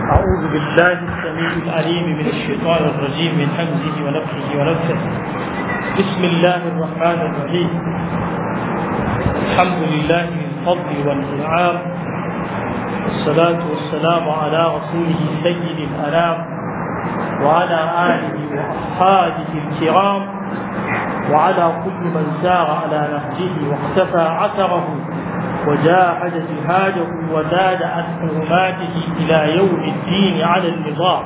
أعوذ بالله السميع العليم من الشيطان الرجيم من همزه ونفخه ونفسه بسم الله الرحمن الرحيم الحمد لله بالفضل والإنعام والصلاة والسلام على رسوله سيد الأنام وعلى آله وأصحابه الكرام وعلى كل من سار على نهجه واقتفى عثره وجاهد جهاده وزاد عن حرماته إلى يوم الدين على النظام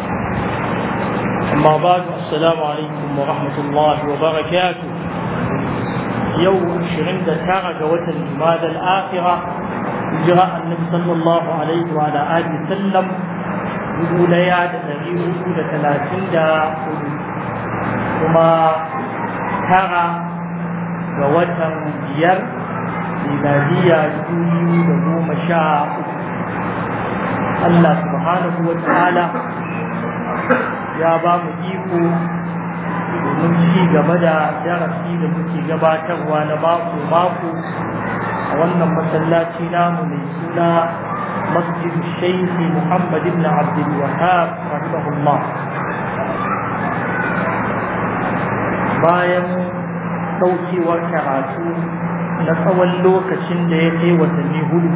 أما بعد السلام عليكم ورحمة الله وبركاته يوم شرند تارك وتن الآخرة جراء النبي صلى الله عليه وعلى آله وسلم يقول يا النبي يقول ثلاثين دا وما ترى وتن بير miladiya biyu da goma sha uku Allah subhanahu wa ta'ala ya ba mu iko domin ci gaba da darasi da muke gabatarwa na mako-mako a wannan masallaci namu mai suna masjid shaikhi Muhammad ibn Abdul Wahab rahimahullah bayan ɗaukewar karatu na tsawon lokacin da ya kai watanni hudu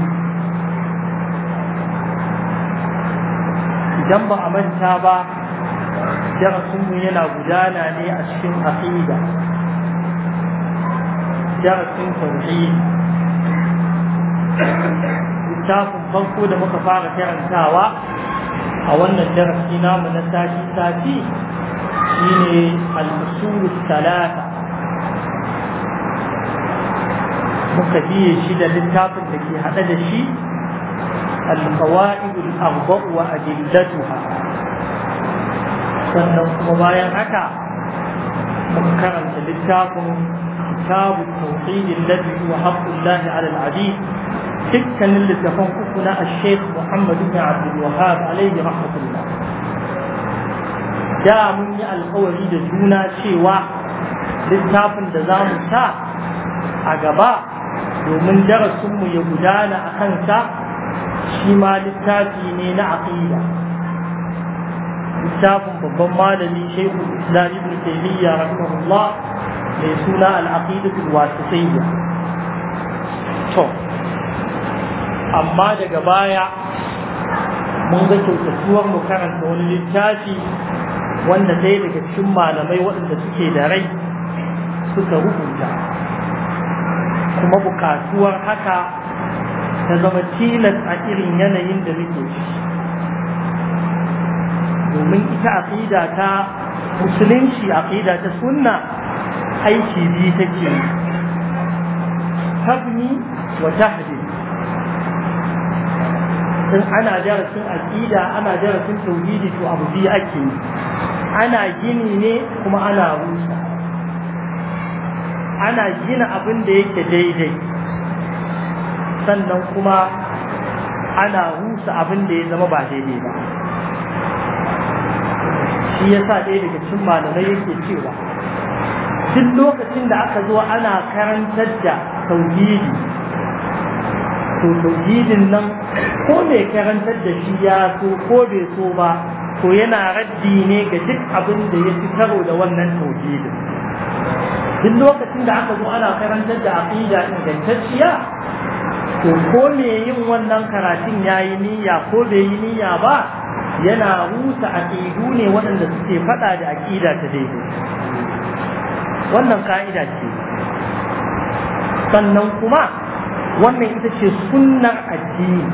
idan ba a manta ba darasinmu yana gudana ne a cikin aqida darasin tauhid littafin farko da muka fara karantawa a wannan darasi namu na sati-sati shine al-usul talata muka biye shi da littafin da ke haɗe da shi alƙawa'id al-arba' wa adillatuha sannan kuma bayan haka mun karanta littafin كتاب التوحيد الذي هو حق الله على العبيد تلك اللي تفنقنا الشيخ محمد بن عبد الوهاب عليه رحمة الله جاء مني القولي دجونا شيوا littafin da za mu sa a gaba domin darasinmu ya gudana a kansa shi ma littafi ne na aqida littafin babban malami shaikhul islam ibn taymiya rahimahullah mai suna al-aqidatul wasitiyya to amma daga baya mun ga kyautatuwar mu karanta wani littafi wanda ɗaya daga cikin malamai waɗanda suke da rai suka rubuta kuma bukatuwar haka ta zama tilas a irin yanayin da muke ciki domin ita aqida ta musulunci aqida ta sunna aiki biyu take tabni wa tahdi in ana darasin aqida ana darasin tauhidi to abu biyu ake yi ana gini ne kuma ana rusa ana gina abin da yake daidai sannan kuma ana rusa abin da ya zama ba daidai ba shi ya sa ɗaya daga cikin malamai yake cewa duk lokacin da aka zo ana karantar da tauhidi to tauhidin nan ko mai karantar da shi ya so ko bai so ba to yana raddi ne ga duk abin da ya fi karo da wannan tauhidin duk lokacin da aka zo ana karantar da aqida ingantacciya to ko me yin wannan karatun yayi niyya ko bai yi niyya ba yana rusa aqidu ne waɗanda suke faɗa da aqida ta daidai wannan ka'ida ce sannan kuma wannan ita ce sunnar addini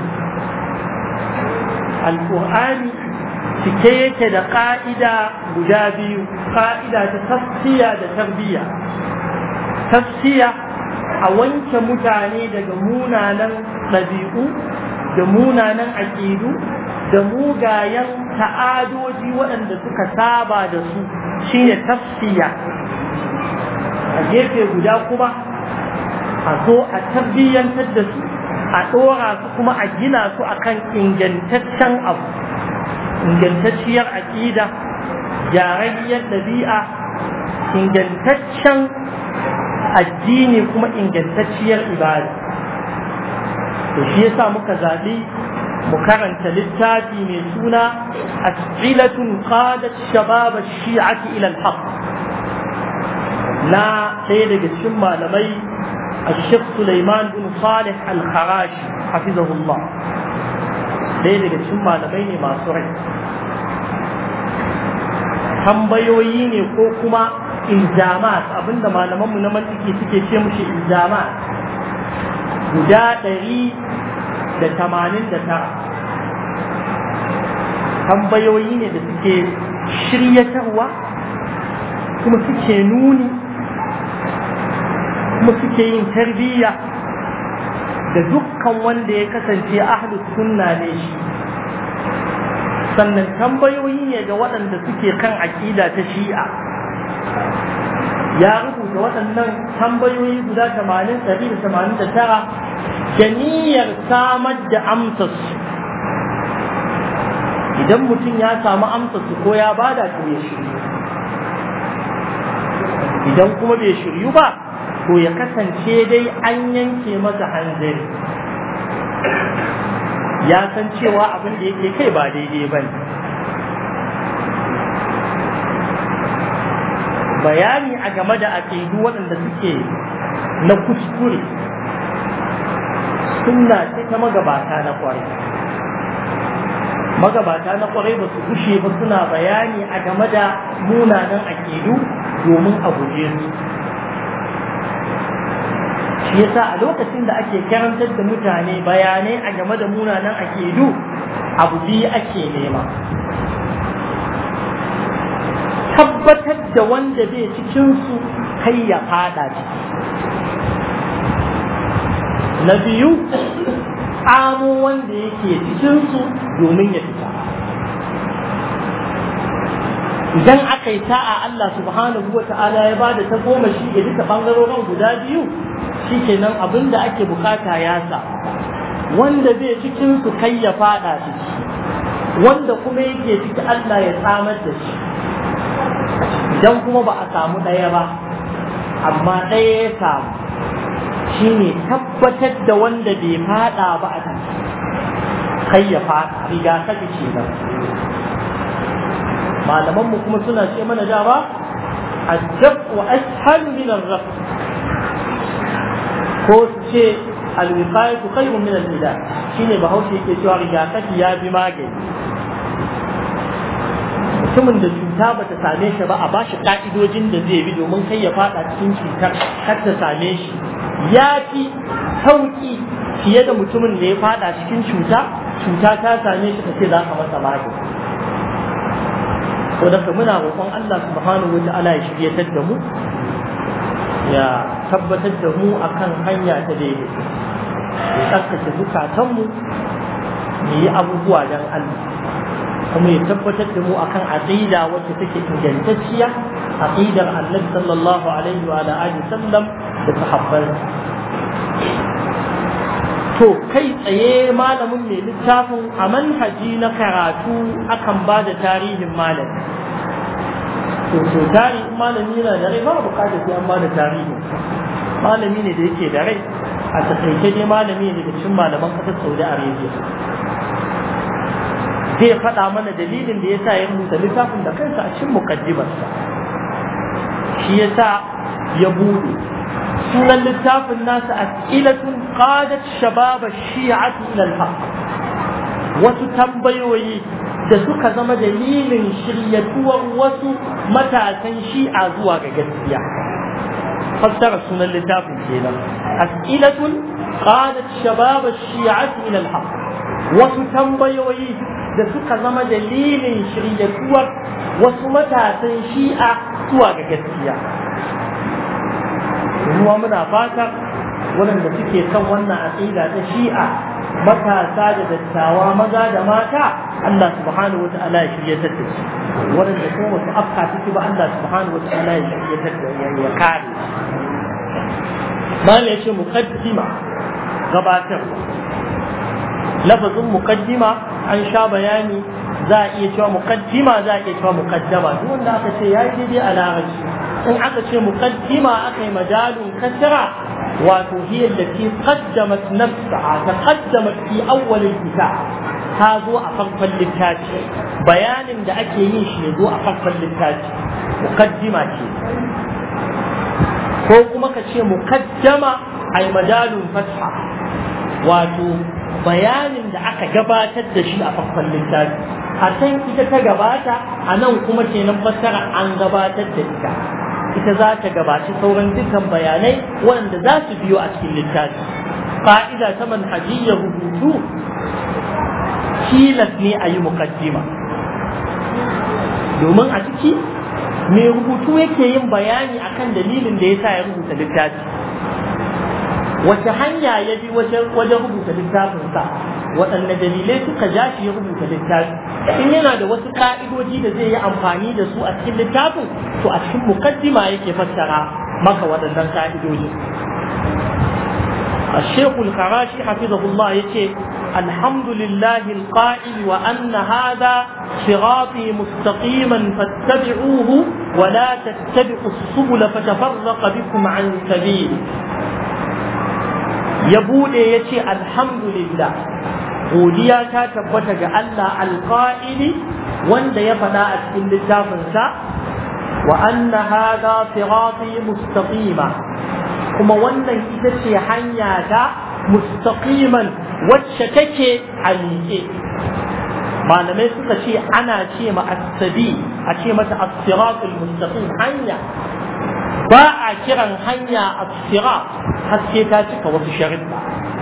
alƙur'ani cike yake da ƙa'ida guda biyu ƙa'ida ta tafsiya da tarbiyya tafsiya a wanke mutane daga munanan ɗabi'u da munanan aƙidu da mugayen ta'adoji waɗanda suka saba da su shine tafsiya a gefe guda kuma a zo a tarbiyyantar da su a ɗora su kuma a gina su akan ingantaccen abu ingantacciyar aƙida gyararriyar ɗabi'a ingantaccen addini kuma ingantacciyar ibada to shi yasa muka zaɓi مكرن للتاتي من سنة أسئلة قادت شباب الشيعة إلى الحق لا سيدة الشمة لمي الشيخ سليمان بن صالح الخراشي حفظه الله سيدة الشمة لمي ما سرعي tambayoyi ne ko kuma ilzamat abinda malamanmu na mantiki suke ce mushi ilzamat guda ɗari da tamanin da tara tambayoyi ne da suke shiryatarwa kuma suke nuni kuma suke yin tarbiyya da dukkan wanda ya kasance ahlus sunna ne shi sannan tambayoyi ne ga waɗanda suke kan aƙida ta shi'a ya rubuta waɗannan tambayoyi guda 80-189 da niyyar samar da amsarsu idan mutum ya samu amsarsu ko ya bada to ya shiryu idan kuma bai shiryu ba to ya kasance dai an yanke masa hanzari ya san cewa abin da yake kai ba daidai ba ne bayani a game da aƙidu waɗanda suke na kuskure sunna ce ta magabata na kwarai magabata na kwarai ba su gushe ba suna bayani a game da munanan aƙidu domin a guje su shi yasa a lokacin da ake karantar da mutane bayanai a game da munanan aƙidu abu biyu ake nema tabbatar da wanda bai cikinsu kai ya fada ciki na biyu amo wanda yake cikinsu domin ya fita idan aka yi sa'a Allah subhanahu wa ta'ala ya bada ta goma shi ga duka ɓangarorin guda biyu shi kenan abin da ake bukata ya sa wanda bai cikinsu kai ya fada ciki wanda kuma yake ciki Allah ya tsamar da shi idan kuma ba a samu ɗaya ba amma ɗaya ya samu shine tabbatar da wanda bai fada ba a ciki kai ya fada rigakafi ce nan malamanmu kuma suna ce mana dama الدفء أسهل من الرفع ko su ce alwiqayatu khayrun min al-ilaj shine bahaushe yake cewa rigakafi ya bi magani mutumin da cuta bata same shi ba a bashi ka'idojin da zai bi domin kai ya fada cikin cutar kar ta same shi ya fi sauki fiye da mutumin da ya fada cikin cuta cuta ta same shi kace za ka masa magani to da muna roƙon Allah subhanahu wa ta'ala ya shiryatar da mu ya tabbatar da mu akan hanya ta daidai ya tsarkake zukatanmu mu yi abubuwa don Allah kuma ya tabbatar da mu akan aqida wacce take ingantacciya aqidar Annabi sallallahu alaihi wa alihi sallam da sahabban to kai tsaye malamin mai littafin a manhaji na karatu akan ba da tarihin malami to to tarihin malami yana da rai ba bukatar sai an ba da tarihi malami ne da yake da rai a takaice dai malami ne daga cikin malaman kasar Saudi Arabia zai faɗa mana dalilin da yasa ya rubuta littafin da kansa a cikin mukaddimarsa shi yasa ya bude sunan littafin nasa as'ilatun qadat shabab ash-shi'ati ila al-haqq wasu tambayoyi da suka zama dalilin shiryatuwar wasu matasan shi'a zuwa ga gaskiya fassara sunan littafin kenan as'ilatun qadat shabab ash-shi'ati ila al-haqq wasu tambayoyi da suka zama dalilin shiryatuwar wasu matasan shi'a zuwa ga gaskiya kuma muna fata waɗanda suke kan wannan aqida ta shi'a matasa da dattawa maza da mata Allah subhanahu wa ta'ala ya shiryatar da su waɗanda kuma wasu afka ciki ba Allah subhanahu wa ta'ala ya shiryatar da ya kare Mala ya ce muqaddima gabatar lafazin muqaddima an sha bayani za a iya cewa muqaddima za a iya cewa muqaddama duk wanda aka ce yayi daidai a larabci in aka ce muqaddima aka yi majalun kasra wato hiya allati qaddamat nafsaha taqaddamat fi awwal al-kitab ta zo a farkon littafi bayanin da ake yin shi ya zo a farkon littafi mukaddima ce ko kuma ka ce mukaddama ay madalun fatha wato bayanin da aka gabatar da shi a farkon littafi a can ita ta gabata a nan kuma kenan fassara an gabatar da ita ita za ta gabaci sauran dukkan bayanai wanda za su biyo a cikin littafi fa'ida ta manhajiyya rubutu tilas ne a yi mukaddima domin a ciki mai rubutu yake yin bayani akan dalilin da ya sa ya rubuta littafi wace hanya ya bi wajen rubuta littafinsa waɗanne dalilai suka ja shi ya rubuta littafi in yana da wasu ka'idoji da zai yi amfani da su a cikin littafin to a cikin mukaddima yake fassara maka waɗannan ka'idoji الشيخ الخراشي حفظه الله يقول الحمد لله القائل وأن هذا صراطي مستقيما فاتبعوه ولا تتبعوا السبل فتفرق بكم عن سبيله يقول يتي الحمد لله godiya ta tabbata ga Allah alƙa'ili wanda ya faɗa a cikin littafinsa wa anna hadha sirati mustaqima kuma wannan ita ce hanya ta mustaqiman wacce take a miƙe malamai suka ce ana ce ma asabi a ce mata as-siratul mustaqim hanya ba a kiran hanya as-sirat har sai ta cika wasu sharuɗa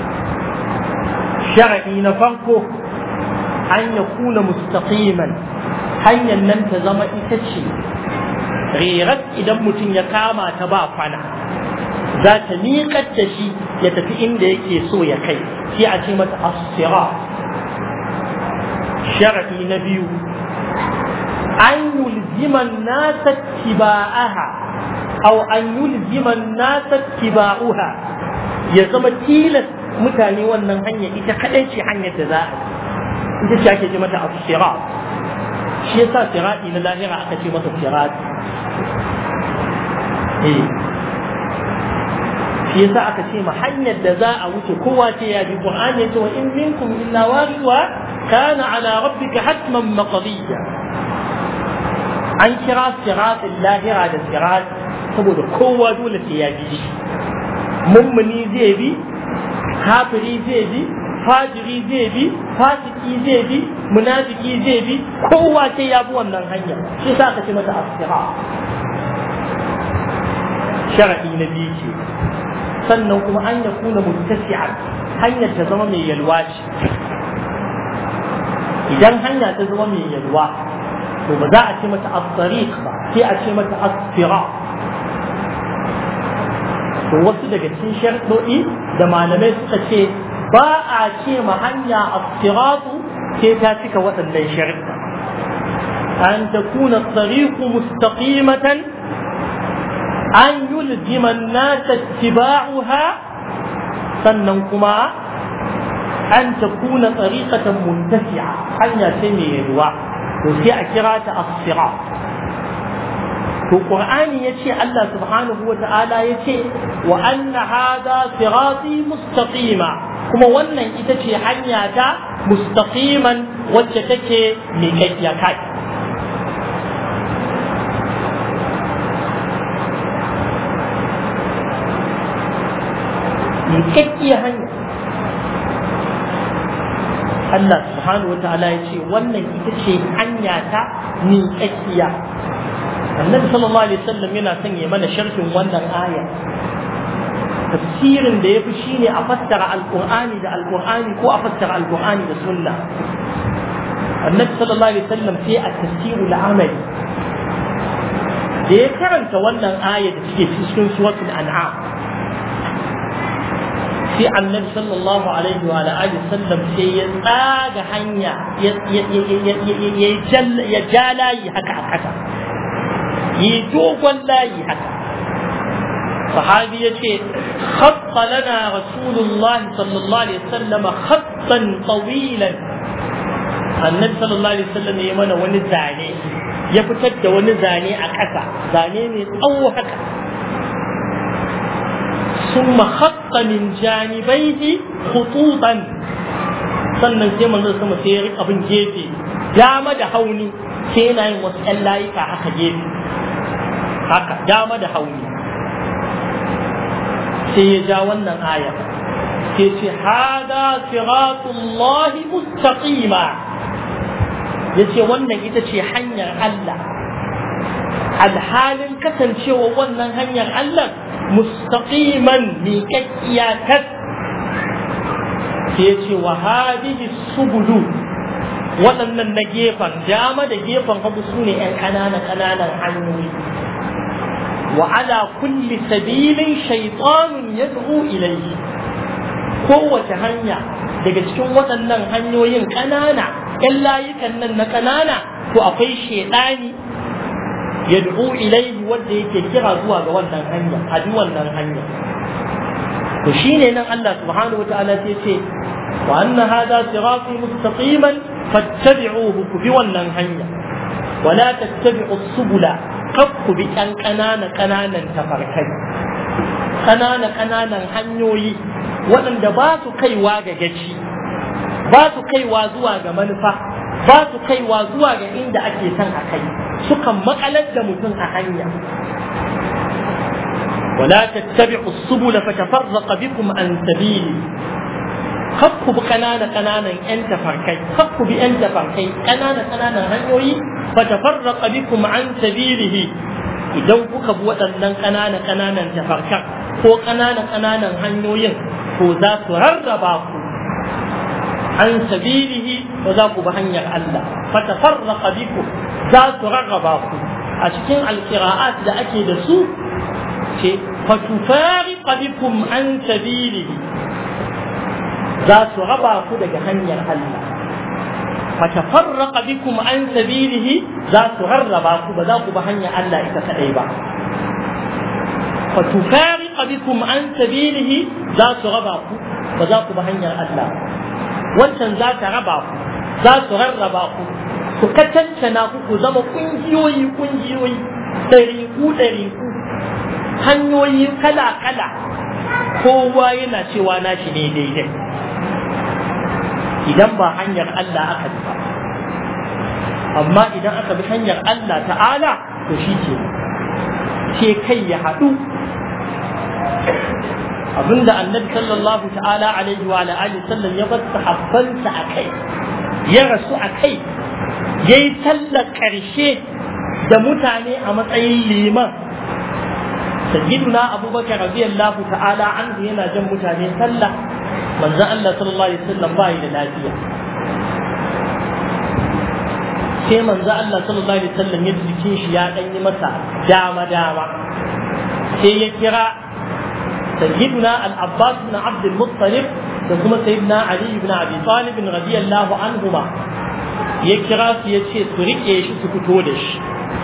shar'i na farko an ya kuna mustaqiman hanyar nan ta zama ita ce rirat idan mutum ya kama ta ba kwana za ta miƙar da shi ya tafi inda yake so ya kai sai a ce mata asira sharaɗi na biyu an yulziman nasa tiba'aha aw an yulziman nasa tiba'uha ya zama tilas mutane wannan hanya ita kadai ce hanyar da za a ita ce ake ce mata asira shi yasa sirati na lahira aka ce masa sirati eh shi yasa aka ce ma hanyar da za a wuce kowa ce ya bi qur'ani yace wa in minkum illa waridha kana ala rabbika hatman maqdiya an kira siratul lahira da sirat saboda kowa dole sai ya bi shi mummuni zai bi kafiri zai bi fajiri zai bi fasiki zai bi munafiki zai bi kowa sai ya bi wannan hanya shi yasa aka ce mata asira sharadi na biyu ce sannan kuma an ya kuna muttasi'an hanyar ta zama mai yalwa ce idan hanya ta zama mai yalwa to ba za a ce mata as-tariq ba sai a ce mata as-sira to wasu daga cikin sharɗoɗi da malamai suka ce ba a ce ma hanya as-siratu sai ta cika waɗannan sharɗa an takuna as-tariqu mustaqimatan an yulzima an-nasa ittiba'uha sannan kuma an takuna tariqatan muntasi'a hanya ce mai yalwa to sai a kira ta as-sirat to qur'ani yace Allah subhanahu wata'ala yace wa anna hadha sirati mustaqima kuma wannan ita ce hanya ta mustaqiman wacce take miƙaƙƙiya kai miƙaƙƙiya hanya Allah subhanahu wa ta'ala ya ce wannan ita ce hanya ta miƙaƙƙiya annabi sallallahu alaihi wasallam yana son ya mana sharhin wannan aya tafsirin da ya fi shine a fassara alqur'ani da alqur'ani ko a fassara alqur'ani da sunna annabi sallallahu alaihi wasallam sai a tafsirul amali da ya karanta wannan aya da take cikin suratul an'am sai annabi sallallahu alaihi wa alihi sallam sai ya tsaga hanya ya ja layi haka a kasa yi dogon layi haka sahabi ya ce khatta lana rasulullah sallallahu alaihi wasallam khattan tawilan annabi sallallahu alaihi wasallam ya mana wani zane ya fitar da wani zane a ƙasa zane mai tsawo haka ثم خط من جانبيه خطوطا sannan sai manzo sama sai ya rika bin gefe dama da hauni sai yana yin wasu ƴan layuka haka gefe haka dama da hauni sai ya ja wannan aya sai ce hada siratullahi mustaqima yace wannan ita ce hanyar Allah alhalin kasancewa wannan hanyar Allah mustaqiman miƙaƙƙiya tas sai ce wa hadihi subulu waɗannan na gefen dama da gefen hagu su ne ‘yan ƙananan ƙananan hanyoyi wa ala kulli sabilin shaitanun yad'u ilayhi kowace hanya daga cikin waɗannan hanyoyin ƙanana ‘yan layukan nan na ƙanana to akwai shaidani yad'u ilayhi wanda yake kira zuwa ga wannan hanya a wannan hanya to shine nan Allah subhanahu wataala sai ce wa anna hadha sirati mustaqiman fattabi'uhu ku bi wannan hanya wala tattabi'u subula kab ku bi kan kanana kananan tafarkai kanana kananan hanyoyi waɗanda ba su kaiwa ga gaci ba su kaiwa zuwa ga manufa ba su kaiwa zuwa ga inda ake son a kai sukan makalar da mutum a hanya ولا تتبعوا السبل فتفرق بكم عن سبيلي kakku bi kanana kananan yan tafarkai kakku bi yan tafarkai kanana kananan hanyoyi fa tafarraqa bikum an sabilihi idan kuka bi waɗannan kanana kananan tafarkan ko kanana kananan hanyoyin ko za su rarraba ku an sabilihi ko za ku bi hanyar Allah fa tafarraqa bikum za su rarraba ku a cikin alqira'at da ake da su ce fa tufariqa bikum an sabilihi za su raba ku daga hanyar Allah fatafarraqa bikum an sabilihi za su rarraba ku ba za ku ba hanyar Allah ita kadai ba fatufariqa bikum an sabilihi za su raba ku ba za ku ba hanyar Allah wancan za ta raba ku za su rarraba ku su katancana ku ku zama kungiyoyi kungiyoyi ɗariku ɗariku hanyoyi kala kala kowa yana cewa nashi ne daidai idan ba hanyar Allah aka bi ba amma idan aka bi hanyar Allah ta'ala to shi ke ce kai ya haɗu abinda annabi sallallahu ta'ala alaihi wa alihi sallam ya bar sahabbansa a kai ya rasu a kai ya yi sallar ƙarshe da mutane a matsayin liman sayyiduna abubakar radiyallahu ta'ala anhu yana jan mutane sallah manzo Allah sallallahu alaihi wasallam ba da lafiya sai manzo Allah sallallahu alaihi wasallam ya jikin shi ya dan yi masa dama dama sai ya kira sayyiduna al-Abbas ibn Abd al-Muttalib da kuma sayyidina Ali ibn Abi Talib radiyallahu anhuma ya kira su ya ce su rike shi su fito da shi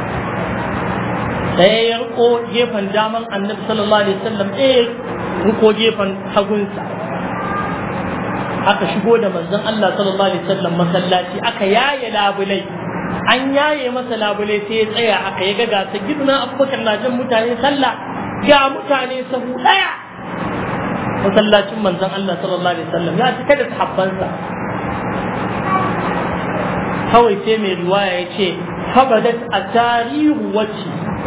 ɗaya ya riko gefen daman annabi sallallahu alaihi wasallam ɗaya riko gefen hagunsa aka shigo da manzon Allah sallallahu alaihi wasallam masallaci aka yaye labulai an yaye masa labulai sai ya tsaya aka ya ga gasa giduna abubakar na jan mutane sallah ga mutane sahu daya masallacin manzon Allah sallallahu alaihi wasallam ya cika da sahabbansa kawai sai mai riwaya ya ce fabadat a tarihu wacce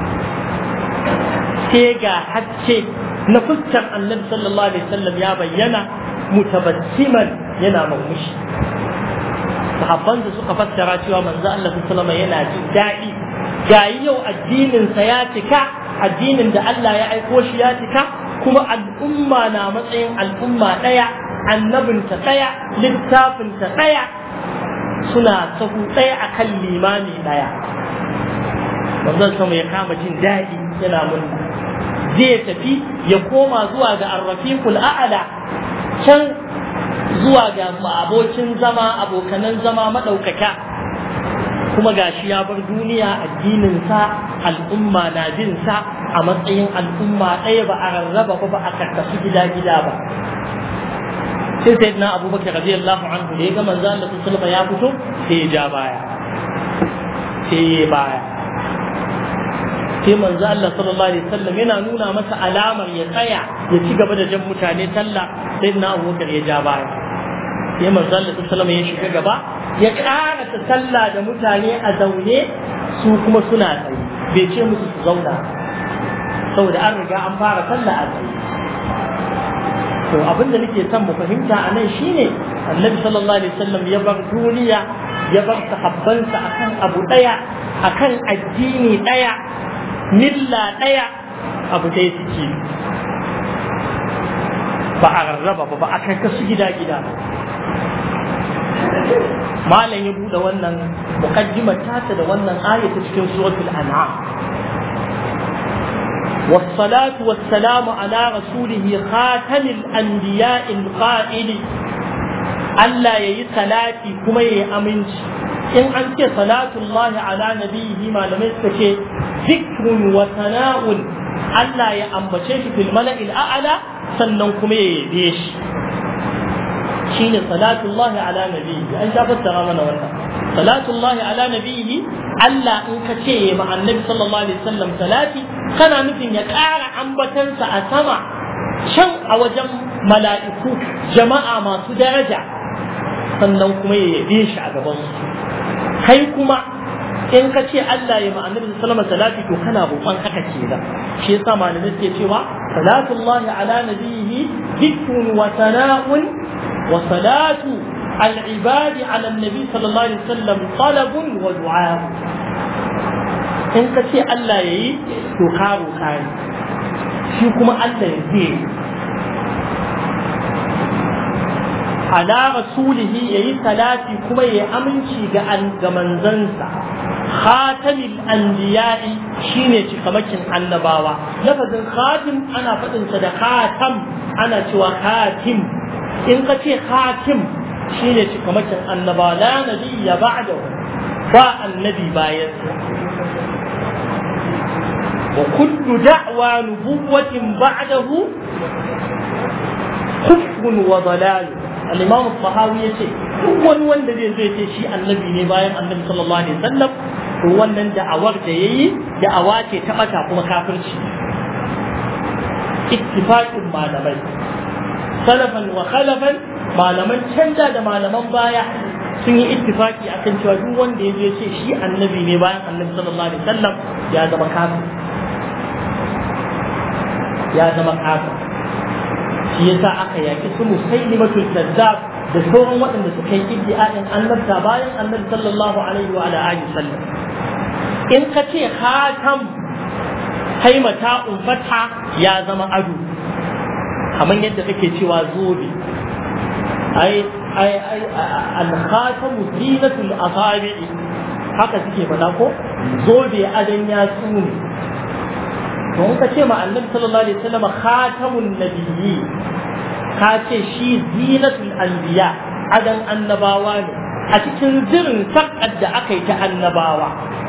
sai ga hacce na fuskar annabi sallallahu alaihi wasallam ya bayyana mutabassiman yana murmushi sahabban da suka fassara cewa manzo Allah sallallahu alaihi yana jin daɗi gayi yau addinin sa ya cika addinin da Allah ya aiko shi ya cika kuma al'umma na matsayin al'umma ɗaya annabin ta ɗaya littafin ta ɗaya suna sahu ɗaya akan limami ɗaya manzon sama ya kama jin daɗi yana murna zai tafi ya koma zuwa ga arrafiqul a'la can zuwa ga abokin zama abokanan zama maɗaukaka kuma gashi ya bar duniya addininsa al'umma na bin sa a matsayin al'umma ɗaya ba a rarraba ba ba a karkasu gida-gida ba sai sai na abubakar radiyallahu anhu da ya ga manzo Allah sallallahu ya fito sai ya ja baya sai ya baya sai manzo Allah sallallahu alaihi wasallam yana nuna masa alamar ya tsaya ya ci gaba da jan mutane sallah sai na abubakar ya ja baya sai manzon Allah sallallahu ya shiga gaba ya karasa sallah da mutane a zaune su kuma suna tsaye bai ce musu su zauna saboda an riga an fara sallah a tsaye to abin da nake son mu fahimta a nan shine annabi sallallahu alaihi wasallam ya bar duniya ya bar sahabbansa akan abu daya akan addini daya milla daya abu daya suke ba a rarraba ba ba a karkasu gida gida malam ya bude wannan muqaddimar tata da wannan aya ta cikin suratul an'am والصلاة والسلام على رسوله خاتم الأنبياء القائل ألا يي صلاتي كما يي أمنش إن أنت صلاة الله على نبيه ما لم يستشي ذكر وثناء ألا يأمبشيش في الملأ الأعلى سننكم يبيش شين صلاة الله على نبيه أن شافت تغامنا ولا صلاة الله على نبيه ألا إن كشي مع النبي صلى الله عليه وسلم صلاتي kana nufin ya ƙara ambatansa a sama can a wajen mala'iku jama'a masu daraja sannan kuma ya yabe shi a gaban su kai kuma in ka ce Allah ya ma'anar da salama salati to kana roƙon haka ke da shi yasa malamai suke cewa salatullahi ala nabiyhi dhikrun wa sana'un wa salatu al-ibadi ala nabi sallallahu alaihi wasallam talabun wa du'a in ka ce Allah ya yi to ka roƙa ne shi kuma Allah ya zai ala rasulihi ya yi salati kuma ya aminci ga ga manzansa khatamil anbiya'i shine cikamakin annabawa lafazin khatim ana faɗinsa da khatam ana cewa khatim in ka ce khatim shine cikamakin annabawa la nabiyya ba'dahu ba annabi bayansa وكل دعوى نبوة بعده كفر وضلال الإمام الطحاوي يقول wani wanda zai zai ce shi annabi ne bayan annabi sallallahu alaihi wasallam to wannan da'awar da yayi da'awa ce ta bata kuma kafirci ittifaqin malamai salafan wa khalafan malaman canza da malaman baya sun yi ittifaki akan cewa duk wanda ya je ce shi annabi ne bayan annabi sallallahu alaihi wasallam ya zama kafir ya zama kafa shi yasa aka yaki su musailimatul kazzab da sauran waɗanda suka yi iddi'a'in annabta bayan annabi sallallahu alaihi wa alihi sallam in ka ce khatam haimata ummata ya zama ado kamar yadda kake cewa zobe ai ai ai al-khatamu zinatul asabi'i haka suke faɗa ko zobe adan ya tsune don ka ce ma annabi sallallahu alaihi wasallam khatamun nabiyyi ka ce shi zinatul anbiya adan annabawa ne a cikin zirin sakar da aka yi ta annabawa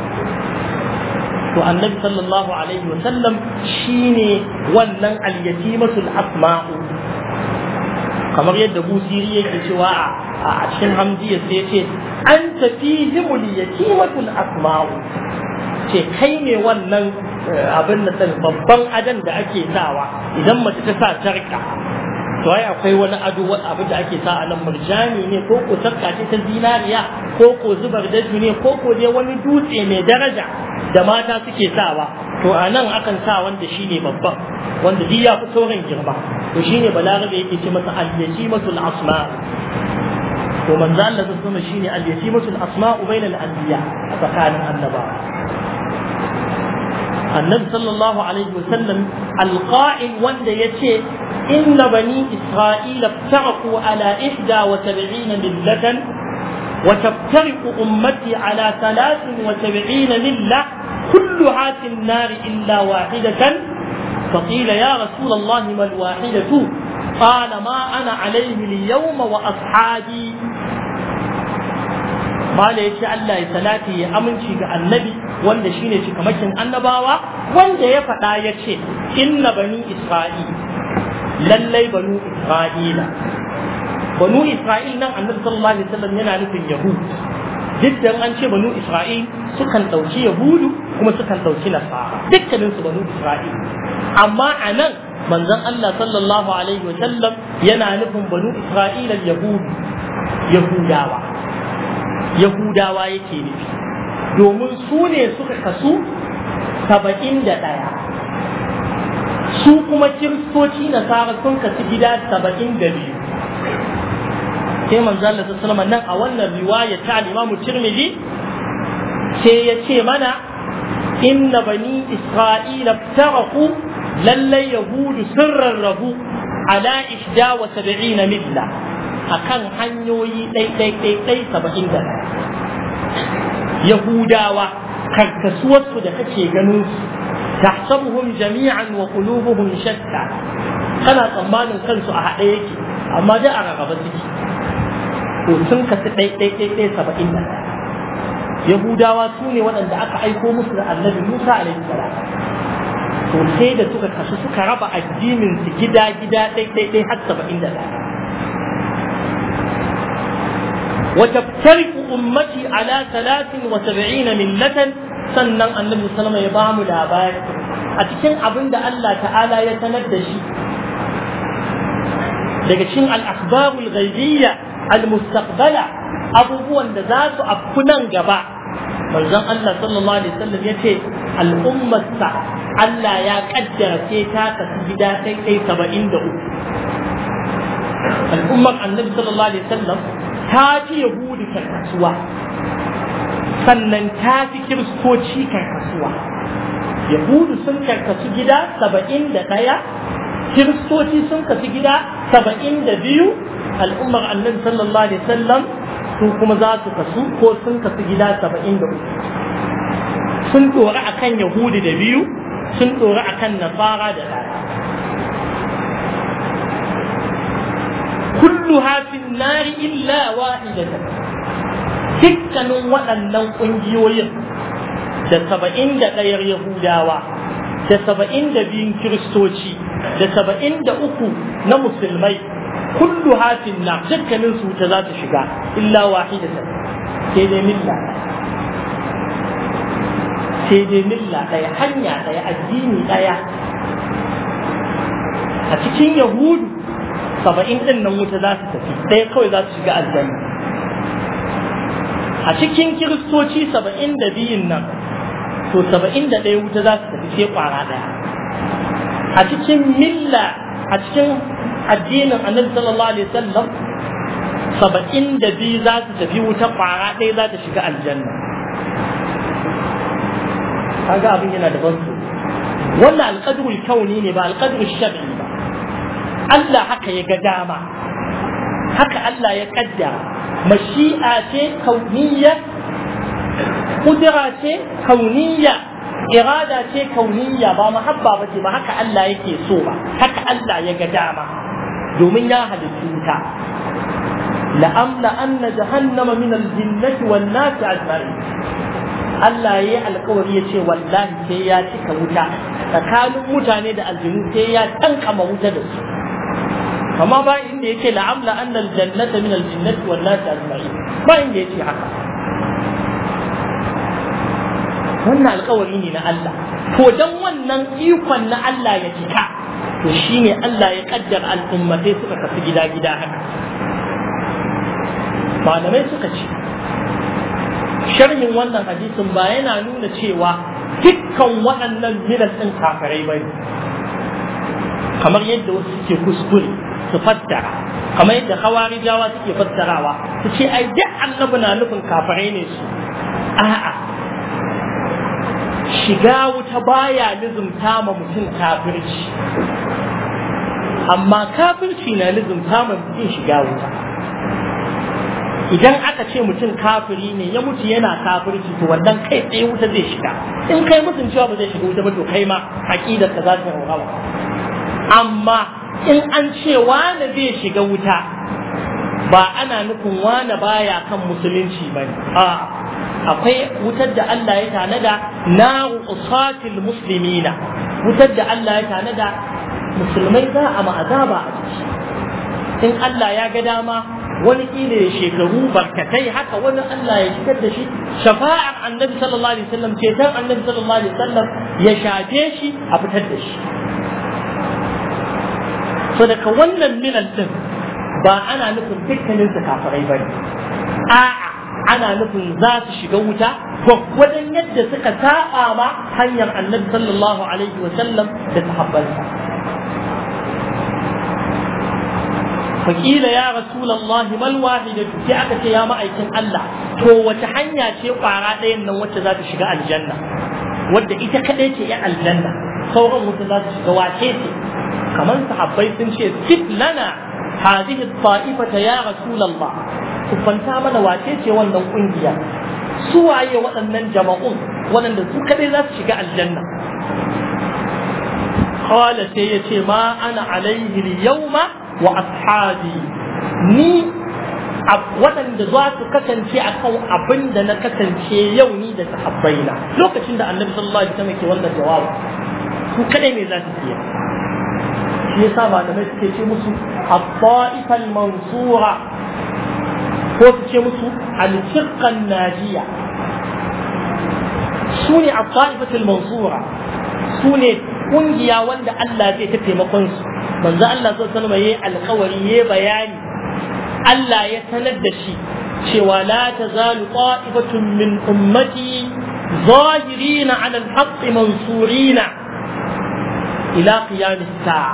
to annabi sallallahu alaihi wasallam shine wannan alyatimatul asma'u kamar yadda busiri yake cewa a cikin hamziya sai ce an tafihimul yatimatul asma'u ce kai ne wannan abin da babban adan da ake sawa idan mace ta sa sarka to ai akwai wani ado abin da ake sa a nan murjani ne ko ko sarka ce ta zinariya ko ko zubar daju ne ko ko dai wani dutse mai daraja da mata suke sawa to a nan akan sa wanda shine babban wanda duk ya fi sauran girma to shine balarabe yake ce masa al-yatimatul asma to manzo Allah sallallahu alaihi shine al-yatimatul asma bainal anbiya a tsakanin annabawa النبي صلى الله عليه وسلم القائل وند يتي إن بني إسرائيل افترقوا على إحدى وسبعين ملة وتفترق أمتي على ثلاث وسبعين ملة كلها في النار إلا واحدة فقيل يا رسول الله ما الواحدة قال ما أنا عليه اليوم وأصحابي mala ya ce Allah ya salati ya aminci ga annabi wanda shine cikamakin annabawa wanda ya faɗa ya ce inna bani isra'il lallai banu isra'ila banu isra'il nan annabi sallallahu alaihi wasallam yana nufin yahud duk da an ce banu isra'il sukan ɗauki yahudu kuma sukan ɗauki nasara dukkanin su banu isra'il amma a nan manzon Allah sallallahu alaihi wasallam yana nufin banu isra'ila yahudu yahudawa yahudawa yake nufi domin su ne suka kasu saba'in da ɗaya su kuma kiristoci nasara sun kasu gida saba'in da biyu sai manzo Allah sallallahu nan a wannan riwaya ta Imam Tirmidhi sai ya ce mana inna bani Isra'ila taraku lallai yahudu sun rarrabu ala ihda wa sab'ina milla akan hanyoyi ɗai ɗai ɗai ɗai saba'in da yahudawa karkasuwarsu da kake ganin su tahsabuhum jami'an wa qulubuhum shatta kana tsammanin kansu a haɗe yake amma da a rarraba suke to sun kasu ɗai ɗai ɗai ɗai saba'in da yahudawa su ne waɗanda aka aiko musu da annabi musa alaihi salam to sai da suka kasu suka raba addinin su gida gida ɗai ɗai ɗai har saba'in da ɗaya وتفترق أمتي على ثلاث وسبعين ملة sannan annabi sallama ya bamu labari a cikin abin da Allah ta'ala ya sanar da shi daga cikin al-akhbarul ghaibiyya al-mustaqbala abubuwan da za su afku nan gaba manzon Allah sallallahu alaihi wasallam yace al'ummarsa Allah ya kaddara sai ta kasu gida sai kai 73 al'ummar annabi sallallahu alaihi wasallam ta fi yahudi karkasuwa sannan ta fi kiristoci karkasuwa yahudu sun karkasu gida saba'in da ɗaya kiristoci sun kasu gida saba'in da biyu al'ummar annabi sallallahu alaihi wasallam su kuma za su kasu ko sun kasu gida saba'in da uku sun ɗora a kan yahudi da biyu sun ɗora a kan nasara da ɗaya كلها في النار إلا واحدة dukkanin waɗannan ƙungiyoyin da saba'in da ɗayar Yahudawa da saba'in da biyun Kiristoci da saba'in da uku na Musulmai kullu hafin na dukkanin su ta za ta shiga illa wahidatan sai dai milla sai dai milla ɗaya hanya ɗaya addini ɗaya a cikin Yahudu saba'in ɗin nan wuta za su tafi ɗaya kawai za su shiga aljanna a cikin kiristoci saba'in da biyun nan to saba'in da ɗaya wuta za su tafi sai ƙwara ɗaya a cikin milla a cikin addinin annabi sallallahu alaihi wasallam saba'in da biyu za su tafi wuta ƙwara ɗaya za ta shiga aljanna kaga abin yana da ban wannan alƙadrul kauni ne ba alƙadrul shar'i ba Allah haka ya ga dama haka Allah ya kaddara mashi'a ce kauniyya kudura ce kauniyya irada ce kauniyya ba mahabba ba ce ba haka Allah yake so ba haka Allah ya ga dama domin ya halittu ta la'amla anna jahannama min al-jinnati wan nasi ajma'in Allah ya yi alkawari ya ce wallahi sai ya cika wuta tsakanin mutane da aljinu sai ya tankama wuta da su amma ba inda yake la'amla anna aljannata min aljannati wan nas ajma'in ba inda yake haka wannan alkawari ne na Allah to dan wannan ikon na Allah ya cika to shine Allah ya kaddara al'ummatai suka kasu gida-gida haka malamai suka ce sharhin wannan hadisin ba yana nuna cewa dukkan waɗannan milan ɗin kafirai ba ne kamar yadda wasu suke kuskure su fassara kamar yadda hawarijawa suke fassarawa su ce ai duk annabi na nufin kafirai ne su a'a shiga wuta baya nizumta ma mutum kafirci amma kafirci na nizumta ma mutum shiga wuta idan aka ce mutum kafiri ne ya mutu yana kafirci to wannan kai tsaye wuta zai shiga in kai mutum cewa ba zai shiga wuta ba to kai ma aqidar ka za ta rawa amma in an ce wani zai shiga wuta ba ana nufin wani baya kan musulunci bane a akwai wutar da Allah ya tanada na usatil muslimina wutar da Allah ya tanada musulmai za a ma'azaba a ciki in Allah ya ga dama wani kila ya shekaru barkatai haka wani Allah ya shigar da shi shafa'ar annabi sallallahu alaihi wasallam ceton annabi sallallahu alaihi wasallam ya shafe shi a fitar da shi so daga wannan milan din ba ana nufin dukkanin su kafirai bane a'a ana nufin za su shiga wuta gwaggwadon yadda suka saba ma hanyar annabi sallallahu alaihi wa sallam da sahabbansa fakila ya rasulallahi mal wahidatu sai aka ce ya ma'aikin Allah to wace hanya ce kwara ɗayan nan wacce za ta shiga aljanna wadda ita kadai ce ya aljanna sauran wuta za ta shiga wace ce kamar sahabbai sun ce sif lana hadhihi ta'ifata ya rasulullah ku fanta mana wace ce wannan kungiya su waye waɗannan jama'un waɗanda su kadai za su shiga aljanna قال سيتي ما أنا عليه اليوم وأصحابي ni waɗanda za su kasance a kan abin da na kasance yau ni da sahabbaina lokacin da annabi sallallahu alaihi wasallam ke wannan jawabi su kadai ne za su siya shi yasa malamai suke ce musu at-ta'ifal mansura ko su ce musu al-firqan najiya su ne at-ta'ifatul mansura su ne kungiya wanda Allah zai ta taimakon su manzo Allah sallallahu alaihi wasallam yayi alƙawari yayi bayani Allah ya sanar da shi cewa la tazalu qa'ifatun min ummati zahirina 'ala al-haqq mansurina ila qiyam as-sa'a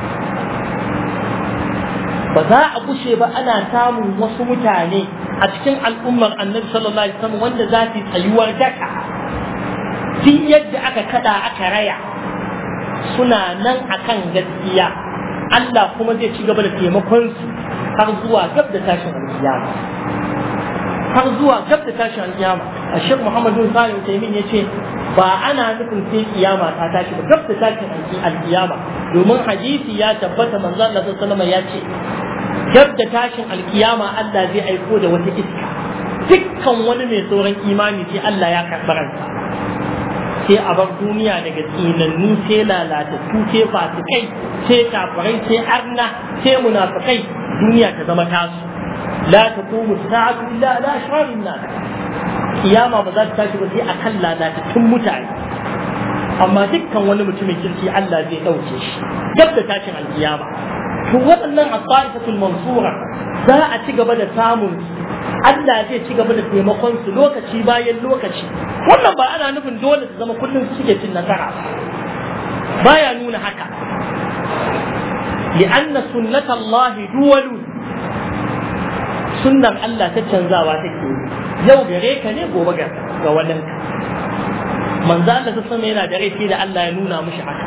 ba za a gushe ba ana samun wasu mutane a cikin al'ummar annabi sallallahu alaihi wasallam wanda za su tsayuwar daka duk yadda aka kada aka raya suna nan akan gaskiya Allah kuma zai ci gaba da taimakon su har zuwa gab da tashin alkiyama har zuwa gab da tashin alkiyama a shek Muhammad bin Salim Taimin ya ce ba ana nufin sai kiyama ta tashi ba gab da tashin alkiyama domin hadisi ya tabbata manzo Allah sallallahu alaihi ya ce gab da tashin alkiyama Allah zai aiko da wata iska dukkan wani mai sauran imani sai Allah ya karɓi ransa sai a bar duniya daga tsinannu sai lalatattu sai fasikai sai kafirai sai arna sai munafikai duniya ta zama tasu la taqumu sa'atu illa ala ashrarin nas kiyama ba za ta tashi ba sai akan lalatattun mutane amma dukkan wani mutumin kirki Allah zai dauke shi gab da tashin alkiyama to waɗannan asaifatul mansura za a ci gaba da samun Allah zai ci gaba da taimakon su lokaci bayan lokaci wannan ba ana nufin dole su zama kullum su suke cin nasara baya nuna haka li'anna sunnata Allah duwalu sunnan Allah ta canzawa take yau gare ka ne gobe ga ga wannan ka manzo Allah ta sama yana da rai sai da Allah ya nuna mishi haka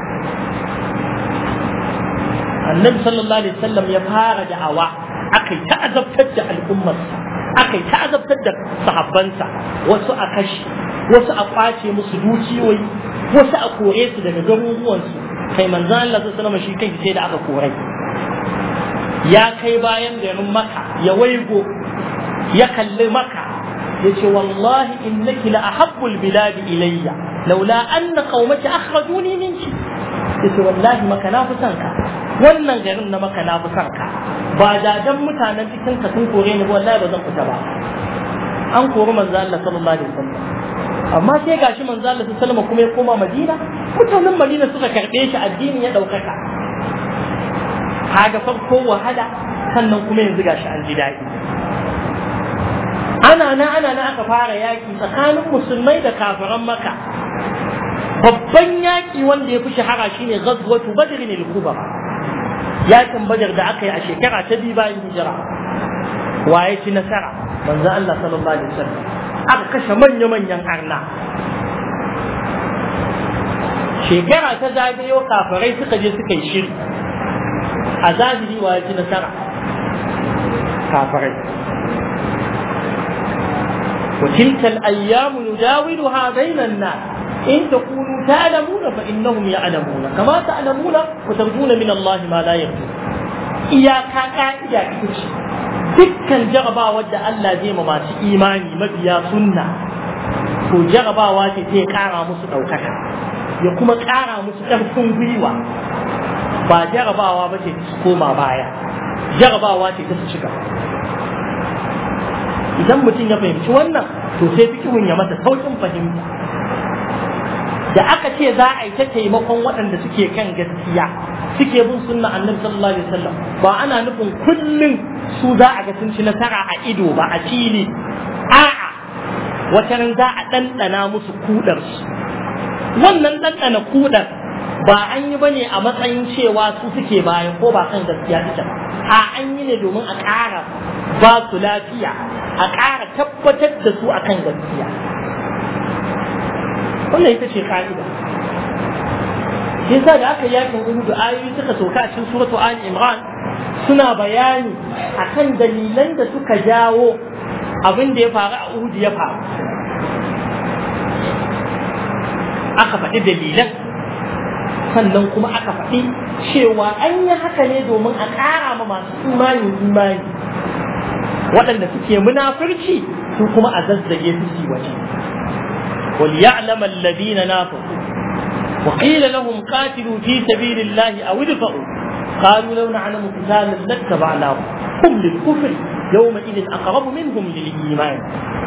annabi sallallahu alaihi wasallam ya fara da'awa akai ta azabtar da al'ummarsa aka yi ta azabtar da sahabbansa wasu a kashi wasu a kwace musu dukiyoyi wasu a kore su daga garuruwansu kai manzan Allah sallallahu alaihi shi kai sai da aka kore ya kai bayan garin maka ya waigo ya kalli maka ya ce wallahi innaki la ahabbul biladi ilayya laula anna qaumaki akhrajuni minki ya ce wallahi maka na fi son ka wannan garin na maka na fi son ka ba da dan mutanen cikin ka sun kore ni wallahi ba zan fita ba an kori manzo Allah sallallahu alaihi wasallam amma sai gashi manzo Allah sallallahu alaihi wasallam kuma ya koma Madina mutanen Madina suka karbe shi addini ya daukaka kaga farko wahala sannan kuma yanzu gashi an ji daɗi ana na ana na aka fara yaki tsakanin musulmai da kafiran maka babban yaki wanda ya fi shahara shine ghazwatu badr al-kubra yakin badar da aka yi a shekara ta biyu bayan hijira waye ci nasara manzo Allah sallallahu alaihi wasallam aka kashe manya manyan arna shekara ta zagayo kafirai suka je suka yi shiri a zahiri waye ci nasara kafirai وتلك الأيام نداولها بين الناس إن تكونوا تعلمون فإنهم يعلمون كما تعلمون وترجون من الله ما لا يرجون iyaka ka'ida ita ce dukkan jarabawa da Allah zai ma masu imani mabiya sunna to jarabawa ce zai kara musu ɗaukaka ya kuma kara musu ƙarfin gwiwa ba jarabawa ba ce su koma baya jarabawa ce ta su shiga idan mutum ya fahimci wannan to sai fikihun ya masa saukin fahimta da aka ce za a yi ta taimakon waɗanda suke kan gaskiya suke bin sunna annabi sallallahu alaihi wasallam ba ana nufin kullum su za a ga sun ci nasara a ido ba a fili a'a wata ran za a ɗanɗana musu kudarsu wannan ɗanɗana kudar ba an yi bane a matsayin cewa su suke bayan ko ba kan gaskiya suke ba a an yi ne domin a ƙara ba su lafiya a ƙara tabbatar da su akan gaskiya wannan ita ce ka'ida yasa da aka yakin Uhud ayoyi suka sauka a cikin suratu Ali Imran suna bayani akan dalilan da suka jawo abin da ya faru a Uhud ya faru aka faɗi dalilan sannan kuma aka faɗi cewa an yi haka ne domin a ƙara ma masu imani imani waɗanda suke munafurci su kuma a zazzage su ci waje وليعلم الذين نافقوا وقيل لهم قاتلوا في سبيل الله أو ادفعوا قالوا لو نعلم قتالا لاتبعناهم هم للكفر يومئذ أقرب منهم للإيمان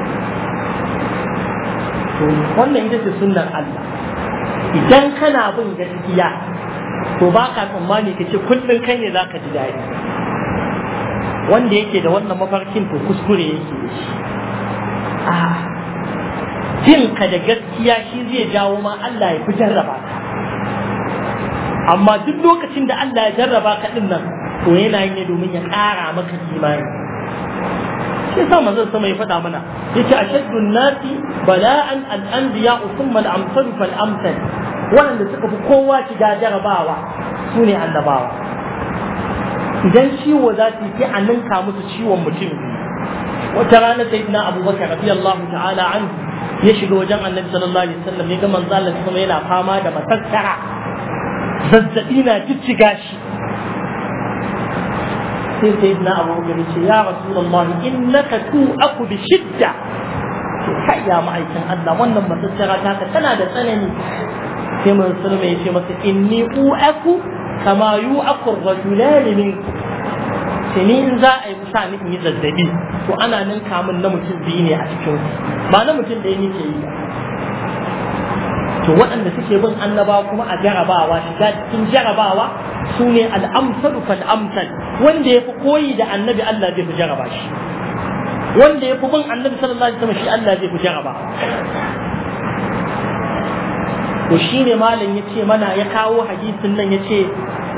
wannan ita ce sunnar Allah idan kana bin gaskiya to ba ka tsammani ka ce kullum kai ne za ka ji daɗi wanda yake da wannan mafarkin to kuskure yake da shi a jin ka da gaskiya shi zai jawo ma Allah ya fi jarraba ka amma duk lokacin da Allah ya jarraba ka din nan to yana yin ne domin ya ƙara maka imani shi yasa manzon sama ya faɗa mana yace ashaddun nasi bala'an al-anbiya thumma al-amsal fal amsal wanda suka fi kowa shiga jarabawa su ne annabawa idan ciwo za su yi a ninka musu ciwon mutum wata rana sayyidina abubakar radiyallahu ta'ala anhu ya shiga wajen annabi sallallahu alaihi wasallam ya ga manzo Allah kuma yana fama da matattara zazzabi na jijjiga shi sai sai na abu gari ce ya rasulullah innaka tu'aku bi shidda ce kai ya ma'aikin Allah wannan matattara ta ka tana da tsanani sai mun sulma ya ce masa inni u'aku kama yu'aku ar-rajulan minkum sai ni in za a yi musa ni in yi zazzabi to ana ninka min na mutum biyu ne a cikin ba na mutum ɗaya nake yi to waɗanda suke bin annaba kuma a jarabawa shiga cikin jarabawa su ne al'amsalu fal amsal wanda ya fi koyi da annabi Allah zai fi jaraba shi wanda ya fi bin annabi sallallahu alaihi wasallam shi Allah zai fi jaraba to shine malam ya ce mana ya kawo hadisin nan ya ce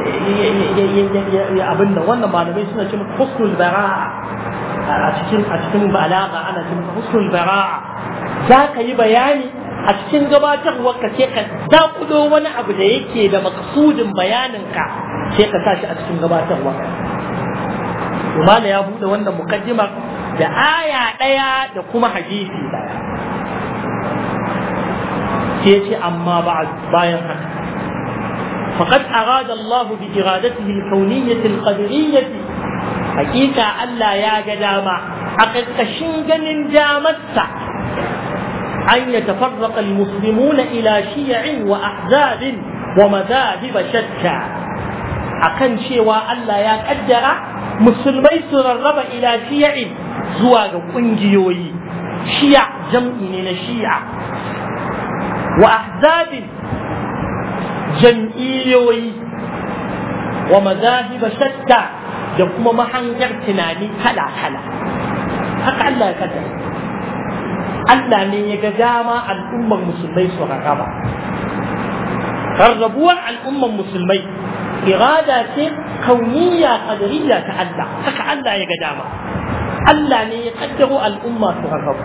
abinda wannan malamai suna ce maka husnul bara'a a cikin a cikin balaga ana ce maka husnul bara'a za ka yi bayani a cikin gabatarwar ka ce ka dakudo wani abu da yake da makasudin bayanin ka sai ka sa shi a cikin gabatarwar Umala ya bude wannan mukaddimar da aya ɗaya da kuma hadisi ɗaya sai ce amma bayan haka فقد أراد الله بإرادته الكونية القدرية حقيقة ألا يا جدامة أقد كشنجن جامتة أن يتفرق المسلمون إلى شيع وأحزاب ومذاهب شتى أكن شيوا ألا يا قدر مسلمي سررب إلى شيع زواج قنجيوي شيع جمعين شيع وأحزاب jam'iyyoyi wa mazahiba shatta da kuma mahangar tunani kala-kala haka Allah ya kaddara Allah ne ya ga dama al'ummar musulmai su rarraba rarrabuwar al'ummar musulmai irada ce kauniya qadariyya ta Allah haka Allah ya ga dama Allah ne ya kaddaro al'umma su rarrabu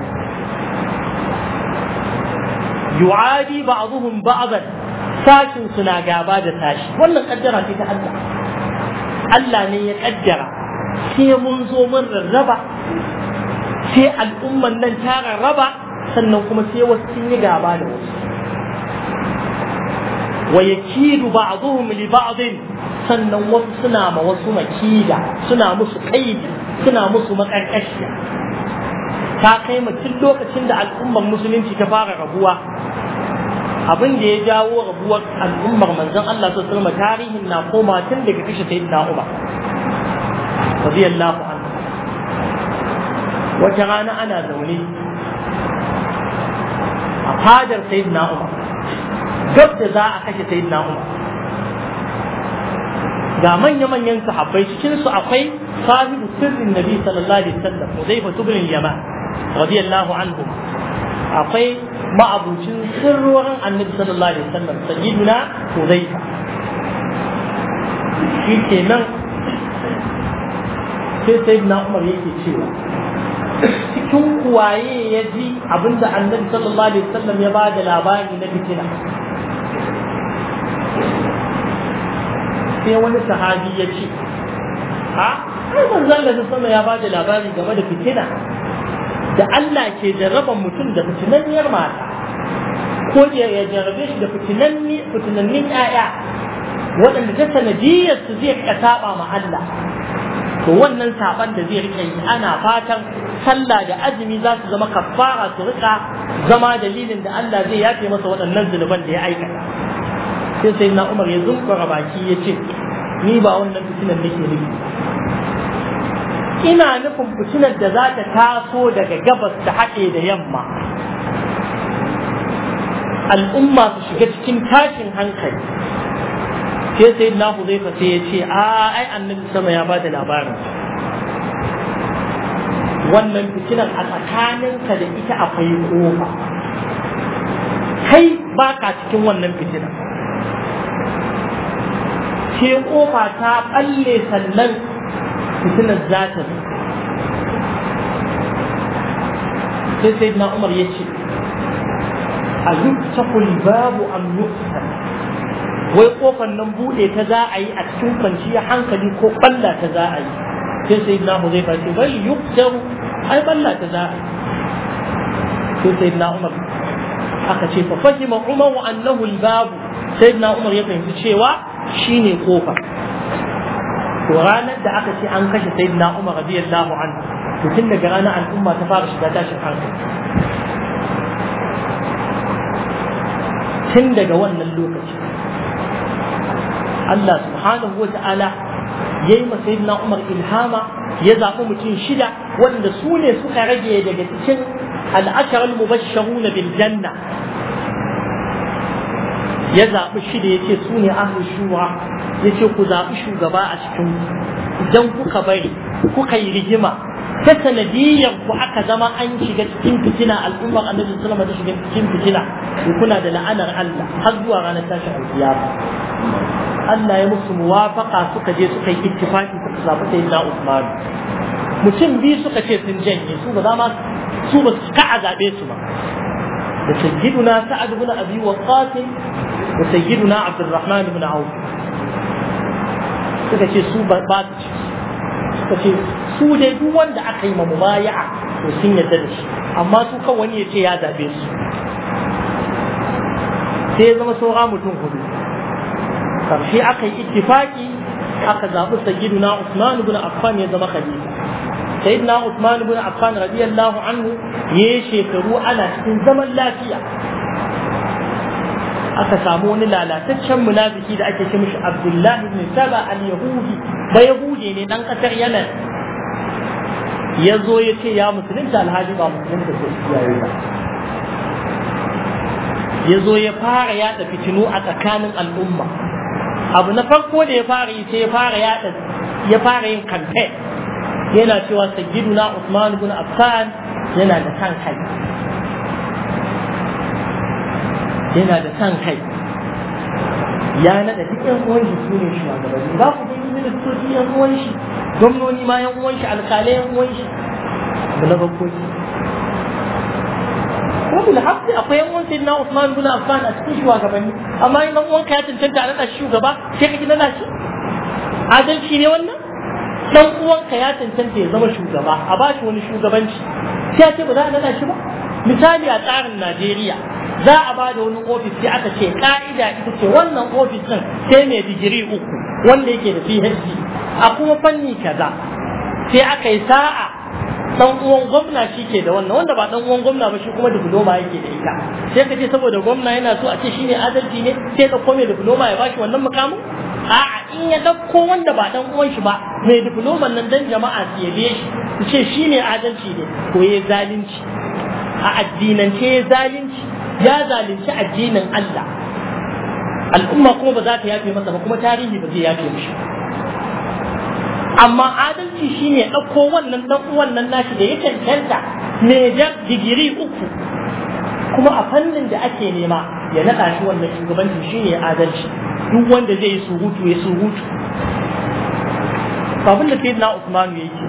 yu'adi ba'dhum ba'dan sashin suna gaba da sashi wannan kaddara ce ta Allah Allah ne ya kaddara sai mun zo mun rarraba sai al'umman nan ta rarraba sannan kuma sai wasu sun yi gaba da wasu wa yakidu ba'dhum li ba'dhin sannan wasu suna ma wasu makida suna musu kaidi suna musu makarkashiya ta kai mutum lokacin da al'ummar musulunci ta fara rabuwa abin da ya jawo rabuwar al'ummar manzon Allah su sallama tarihin na koma tun daga kashe sayyidina Umar radiyallahu anhu wata rana ana zaune a fadar sayyidina Umar gab da za a kashe sayyidina Umar ga manya-manyan sahabbai cikin su akwai sahibu sirrin nabi sallallahu alaihi wasallam Hudayfa ibn Yaman radiyallahu anhu akwai ma'abucin sirrorin annabi sallallahu alaihi wasallam sayyiduna Hudayfa shi kenan sai sayyidina Umar yake cewa cikin kuwaye ya ji abinda annabi sallallahu alaihi wasallam ya bada labari na fitina sai wani sahabi ya ce ha ai manzon da sama ya bada labari game da fitina da Allah ke jarraban mutum da fitinanniyar mata ko ya jarrabe shi da fitinanni fitinannin ƴaƴa waɗanda ta sanadiyar su zai ka saba ma Allah to wannan saban da zai rika yi ana fatan sallah da azumi za su zama kafara su rika zama dalilin da Allah zai yafe masa waɗannan zunuban da ya aikata sai sai na Umar ya zunkura baki ya ce ni ba wannan fitinan nake nufi ina nufin fitinar da za ta taso daga gabas ta haɗe da yamma al'umma su shiga cikin tashin hankali sai sai na huzaifa sai ya ce a ai annabi sama ya bada labarin wannan fitinar a tsakaninka da ita akwai kofa kai ba ka cikin wannan fitinar sai kofa ta balle sannan fitinar za ta sai sai na umar ya ce a yuktakul babu am yuktar wai kofar nan bude ta za a yi a cikin kwanciyar hankali ko balla ta za a yi sai sai na mu zai fashe bai yuktaru ai balla ta za a yi sai sai na umar aka ce fa fahima umar wa annahu babu sai na umar ya fahimci cewa shine kofa to ranar da aka ce an kashe sai na umar radiyallahu anhu to tun daga ranar al'umma ta fara shiga tashin hankali tun daga wannan lokaci Allah subhanahu wa ta'ala ya yi masa na Umar ilhama ya zaɓi mutum shida wanda su ne suka rage daga cikin al'asharar mubasharu na biljanna ya zaɓi shida ya ce su ne ahli shura ya ce ku zaɓi shugaba a cikin idan kuka bari kuka yi rigima ta sanadiyyar ku aka zama an shiga cikin fitina al'ummar annabi sallama ta shiga cikin fitina kuna da la'anar Allah har zuwa ranar tashin alkiyama Allah ya musu muwafaka suka je suka yi ittifaki suka zaɓi sai na Usman mutum biyu suka ce sun janye su ba za ma su ba su ka a zaɓe su ba da sayyiduna Sa'ad ibn Abi Waqqas da sayyiduna Abdurrahman ibn Auf suka ce su ba su ci suka ce su dai duk wanda aka yi ma mubaya'a to sun yarda da shi amma su kan wani ya ce ya zaɓe su sai ya zama saura mutum hudu karshe aka yi ittifaki aka zaɓi sayyiduna Usman ibn Affan ya zama khalifa sayyidina Usman ibn Affan radiyallahu anhu ya shekaru ana cikin zaman lafiya aka samu wani lalataccen munafiki da ake ce mishi Abdullah ibn Saba al-Yahudi ba Yahudi ne dan kasar Yemen ya zo ya ce ya musulunta alhaji ba musulunta ko iyaye ba ya zo ya fara yada fitinu a tsakanin al'umma abu na farko da ya fara yi sai ya fara yada ya fara yin campaign yana cewa sayyiduna Usman ibn Affan yana da san kai yana da san kai ya nada duk yan uwan shi su ne shugabanni ba ku gani ministoci yan uwan shi gwamnoni ma yan uwan shi alkalai yan uwan shi abu na farko ko bil haqqi akwai yan uwan sayyidina Usman ibn Affan a cikin shugabanni amma in dan uwanka ya cancanta a nada shi shugaba sai ka ki nada shi adalci ne wannan dan uwanka ya cancanta ya zama shugaba a ba shi wani shugabanci sai ce ba za a nada shi ba misali a tsarin Najeriya za a ba da wani ofis sai aka ce ka'ida ita ce wannan ofis din sai mai digiri uku wanda yake da PhD a kuma fanni kaza sai aka yi sa'a dan uwan gwamna shi ke da wannan wanda ba dan uwan gwamna ba shi kuma diploma yake da ita sai ka ce saboda gwamna yana so a ce shine adalci ne sai ka kome diploma ya bashi wannan mukamin a'a in ya dauko wanda ba dan uwan shi ba mai diploman nan dan jama'a su yabe shi su ce shine adalci ne ko ya zalunci a addinance ya zalunci ya zalunci addinin Allah al'umma kuma ba za ta yafe masa ba kuma tarihi ba zai yafe mishi amma adalci shine ɗauko wannan ɗan uwan nan nashi da ya cancanta mejar digiri uku kuma a fannin da ake nema ya naɗa shi wannan shugabancin shine adalci duk wanda zai yi surutu ya surutu abin da sayyidina Usman ya yi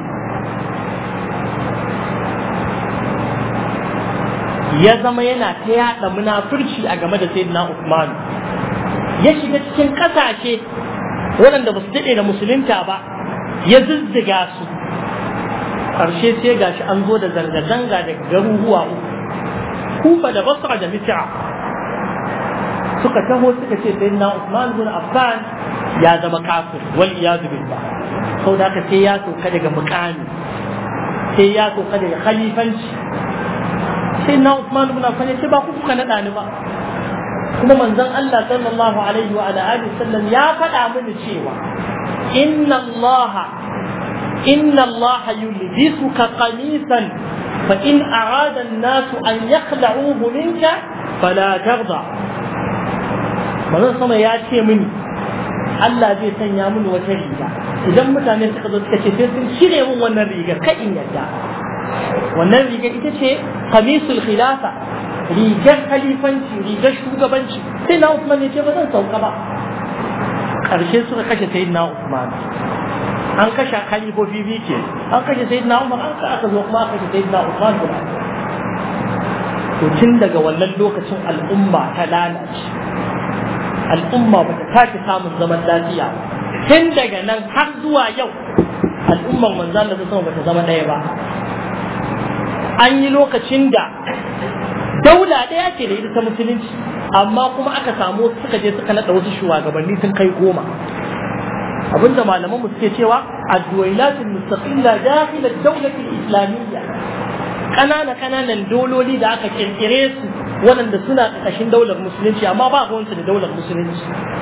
ya zama yana ta yaɗa munafurci a game da sayyidina Usman ya shiga cikin ƙasashe waɗanda ba su daɗe da musulunta ba ya zizziga su ƙarshe sai gashi an zo da zanga-zanga daga garuruwa uku kufa da basra da misra suka taho suka ce sayyidina Usman bin Affan ya zama kafir wal iyadu billah sau da haka sai ya sauka daga mukami sai ya sauka daga khalifanci sai na Usman ibn Affan yace ba ku kuka nada ni ba kuma manzon Allah sallallahu alaihi wa ala alihi sallam ya faɗa mini cewa inna Allah inna Allah yulbisuka qamisan fa in arada an-nas an yakhla'uhu minka fala tarda manzon sama ya ce mini Allah zai sanya mini wata riga idan mutane suka zo suka ce sai sun cire min wannan rigar kai in yadda wannan rigar ita ce kamisul khilafa rigar khalifanci rigar shugabanci sai na Usman ya ce ba zan sauka ba karshe suka kashe sayyidina Usman an kashe khalifofi biyu ke an kashe sayyidina Umar an aka zo kuma aka kashe sayyidina Usman guda to tun daga wannan lokacin al'umma ta lalace al'umma ba ta tashi samun zaman lafiya tun daga nan har zuwa yau al'ummar manzan da ta sama ba ta zama ɗaya ba an yi lokacin da daula ɗaya ce da ita ta musulunci amma kuma aka samu suka je suka naɗa wasu shugabanni sun kai goma abinda malaman mu suke cewa addu'ailatul mustaqilla dakhil ad-dawlah al-islamiyya kanana kananan dololi da aka kirkire su waɗanda suna ƙarƙashin daular musulunci amma ba ruwansu da daular musulunci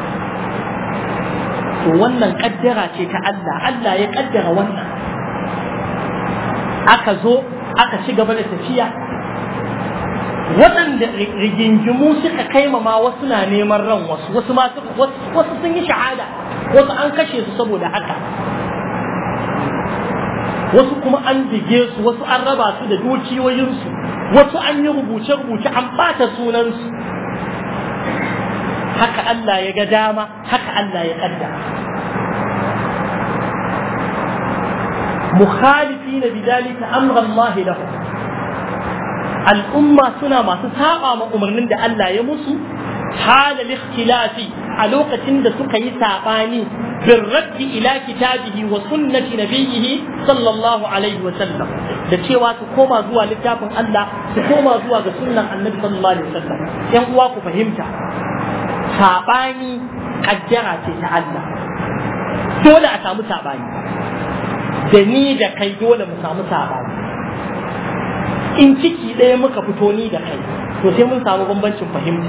to wannan kaddara ce ta Allah Allah ya kaddara wannan aka zo aka ci gaba da tafiya waɗanda rigingimu suka kaimama wasu na neman ran wasu wasu ma wasu sun yi shahada wasu an kashe su saboda haka wasu kuma an dige su wasu an raba su da dukiyoyinsu wasu an yi rubuce-rubuce an ɓata sunansu haka Allah ya ga dama haka Allah ya kaddara مخالفين بذلك أمر الله لهم الأمة سنة ما تساقى ما أمرنا دا ألا يمسو حال الاختلاف علوقة دا سكي ساقاني بالرد إلى كتابه وسنة نبيه صلى الله عليه وسلم da cewa su koma zuwa littafin Allah su koma zuwa ga sunnan annabi sallallahu alaihi wasallam yan uwa ku fahimta sabani kaddara ce ta Allah dole a samu sabani da ni da kai dole mu samu sabani in ciki ɗaya muka fito ni da kai to sai mun samu bambancin fahimta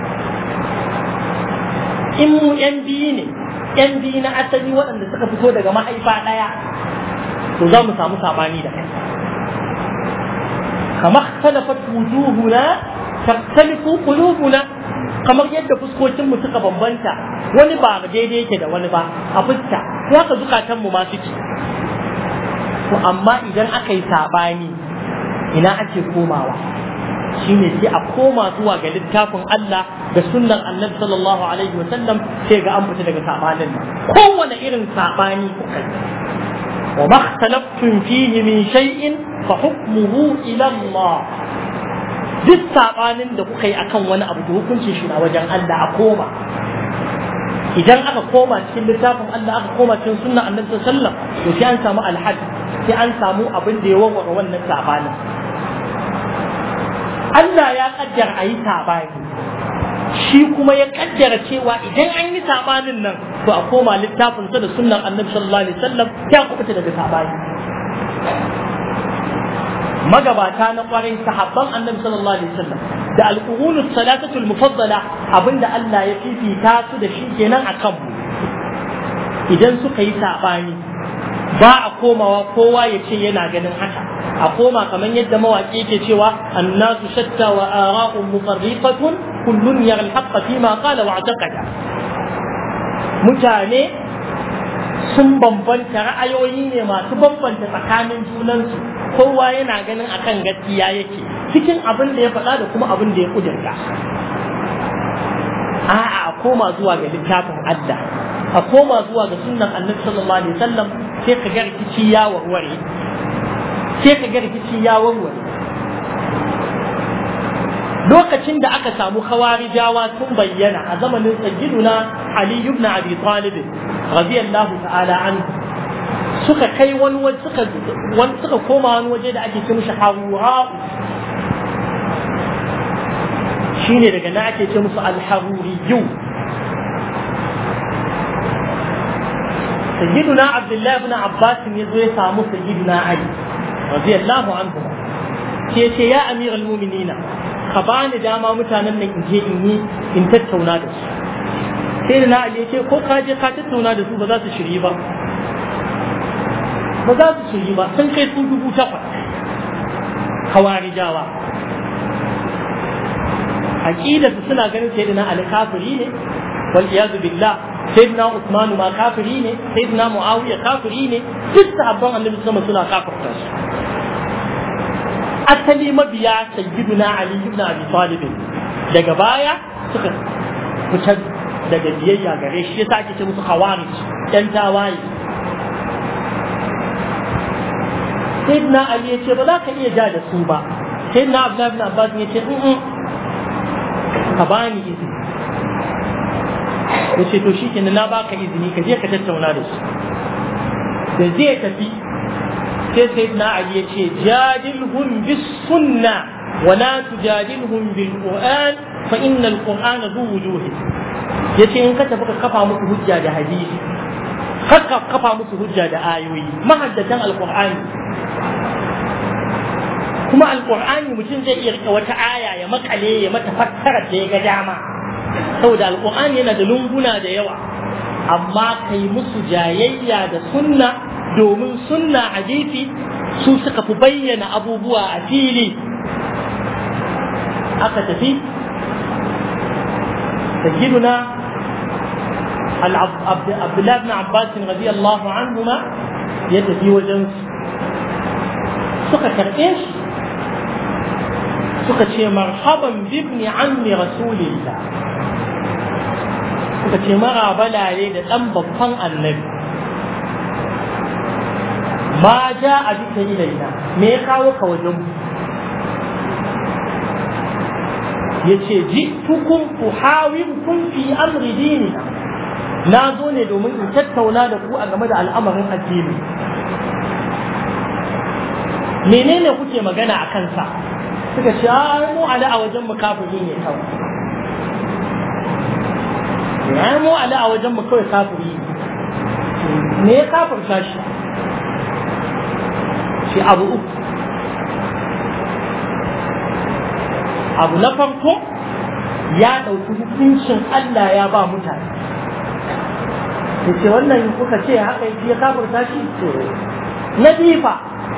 in mu yan biyu ne yan biyu na asali waɗanda suka fito daga mahaifa ɗaya to za mu samu sabani da kai kamar talafat wujuhuna taktalifu qulubuna kamar yadda fuskokin mu suka bambanta wani ba daidai yake da wani ba a fuska haka zukatan mu ma suke to amma idan aka yi sabani ina ake komawa shine sai a koma zuwa ga littafin Allah da sunnan Annabi sallallahu alaihi wa sallam sai ga an fita daga sabanin nan kowane irin sabani kuka yi wa ma ikhtalaftum fihi min shay'in fa hukmuhu ila Allah duk sabanin da kuka yi akan wani abu da hukuncin shi na wajen Allah a koma idan aka koma cikin littafin Allah aka koma cikin sunnan Annabi sallallahu alaihi wa sallam to sai an samu alhad sai an samu abin da ya warware wannan sabanin Allah ya kaddara a yi sabani shi kuma ya kaddara cewa idan an yi sabanin nan to a koma littafin sa da sunnan annabi sallallahu alaihi wasallam ya kubuta daga sabani magabata na kwarai sahabban annabi sallallahu alaihi wasallam da alqurunus salatatul mufaddala abinda Allah ya fifita su da shi kenan akan mu idan suka yi sabani ba a komawa kowa ya ce yana ganin haka a koma kamar yadda mawaƙi ke cewa annasu shatta wa ara'un mufarriqatun kullun yara al-haqqa fi ma qala wa i'taqada mutane sun bambanta ra'ayoyi ne masu bambanta tsakanin junansu kowa yana ganin akan gaskiya yake cikin abin da ya faɗa da kuma abin da ya kudurta a'a a koma zuwa ga littafin Allah a koma zuwa ga sunnan annabi sallallahu alaihi wasallam sai ka ga rikici ya warware sai ka ga rikici ya warware lokacin da aka samu khawarijawa sun bayyana a zamanin sayyiduna Ali ibn Abi Talib radiyallahu ta'ala anhu suka kai wani waje suka wani suka koma wani waje da ake ce mishi Harura shine daga na ake ce musu al-Haruriyyu sayyiduna Abdullah ibn Abbas ne zo ya samu sayyiduna Ali radiyallahu anhu sai ce ya amiral mu'minina ka bani dama mutanen nan in je in yi in tattauna da su sai da na Ali ce ko ka je ka tattauna da su ba za su shiri ba ba za su shiri ba sun kai su dubu takwas hawarijawa aqida su suna ganin sayyidina Ali kafiri ne wal iyadu billah sayyidina Usman ma kafiri ne sayyidina Muawiya kafiri ne duk sahabban Annabi sama suna kafirta su asali mabiya sayyiduna Ali ibn Abi Talib daga baya suka fitar daga biyayya gare shi yasa ake ce musu khawarij yan tawaye sayyidina Ali ya ce ba za ka iya ja da su ba sayyidina Abdullah ibn Abbas ya ce in ka bani izini ya ce to shikenan na baka izini ka je ka tattauna da su da zai tafi sai sayyidina Ali ya ce jadilhum bis sunna wa la tujadilhum bil qur'an fa inna al qur'ana zu wujuhi yace in ka tafi ka kafa musu hujja da hadisi ka kafa musu hujja da ayoyi mahaddatan al qur'ani kuma al qur'ani mutum zai iya rika wata aya ya makale ya mata fassara da ya ga dama saboda al qur'ani yana da lunguna da yawa amma kai musu jayayya da sunna domin sunna hadisi su suka fi bayyana abubuwa a fili aka tafi sayyiduna Abdullah ibn Abbas radiyallahu anhuma ya tafi wajen suka karɓe shi suka ce marhaban bibni ammi rasulillah suka ce mara balale da ɗan babban annabi ma ja a bisa ilaina me ya kawo ka wajen mu ya ce ji tukun uhawirkum fi amri dinina na zo ne domin in tattauna da ku a game da al'amarin addini menene kuke magana a kansa suka ce a mu ala a wajen mu kafiri ne kawai ya mu ala a wajen mu kawai kafiri ne me ya kafirta shi shi abu uku abu na farko ya ɗauki hukuncin Allah ya ba mutane da ce wannan kuka ce haka ya kafirta shi to na bifa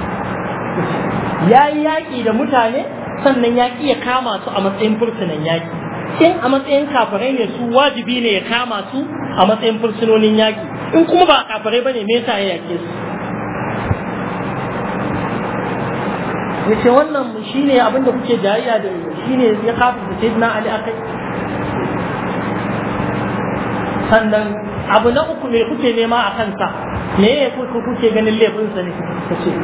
ya yi yaƙi da mutane sannan ya ƙi ya kama su a matsayin fursunan yaƙi in a matsayin kafirai ne su wajibi ne ya kama su a matsayin fursunonin yaƙi in kuma ba kafirai ba ne me yasa ya yaƙe su ya ce wannan shi ne abinda kuke jayayya da shi ne ya kafin da sayyidina Ali akai sannan abu na uku me kuke nema a kansa me ya kuke ganin laifinsa ne ka ce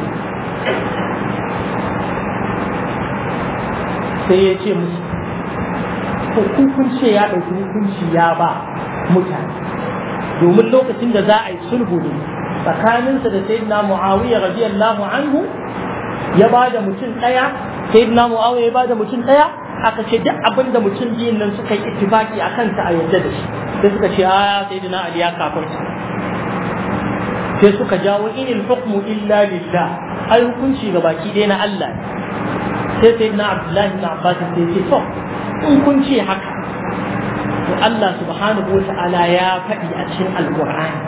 sai ya ce musu kun ce ya ɗauki hukunci ya ba mutane domin lokacin da za a yi sulhu ne tsakaninsa da sayyidina Muawiya radiyallahu anhu ya ba da mutum ɗaya sai na mu'awiya ya ba da mutum ɗaya aka ce duk abin da mutum biyun nan suka yi ittifaki a kansa a yadda da shi sai suka ce a sai na ali ya kafarta sai suka jawo inil hukmu illa lillah ai hukunci ga baki ɗaya na Allah sai sai na abdullahi na abbas sai ce to in kun ce haka to Allah subhanahu wa ta'ala ya faɗi a cikin alqur'ani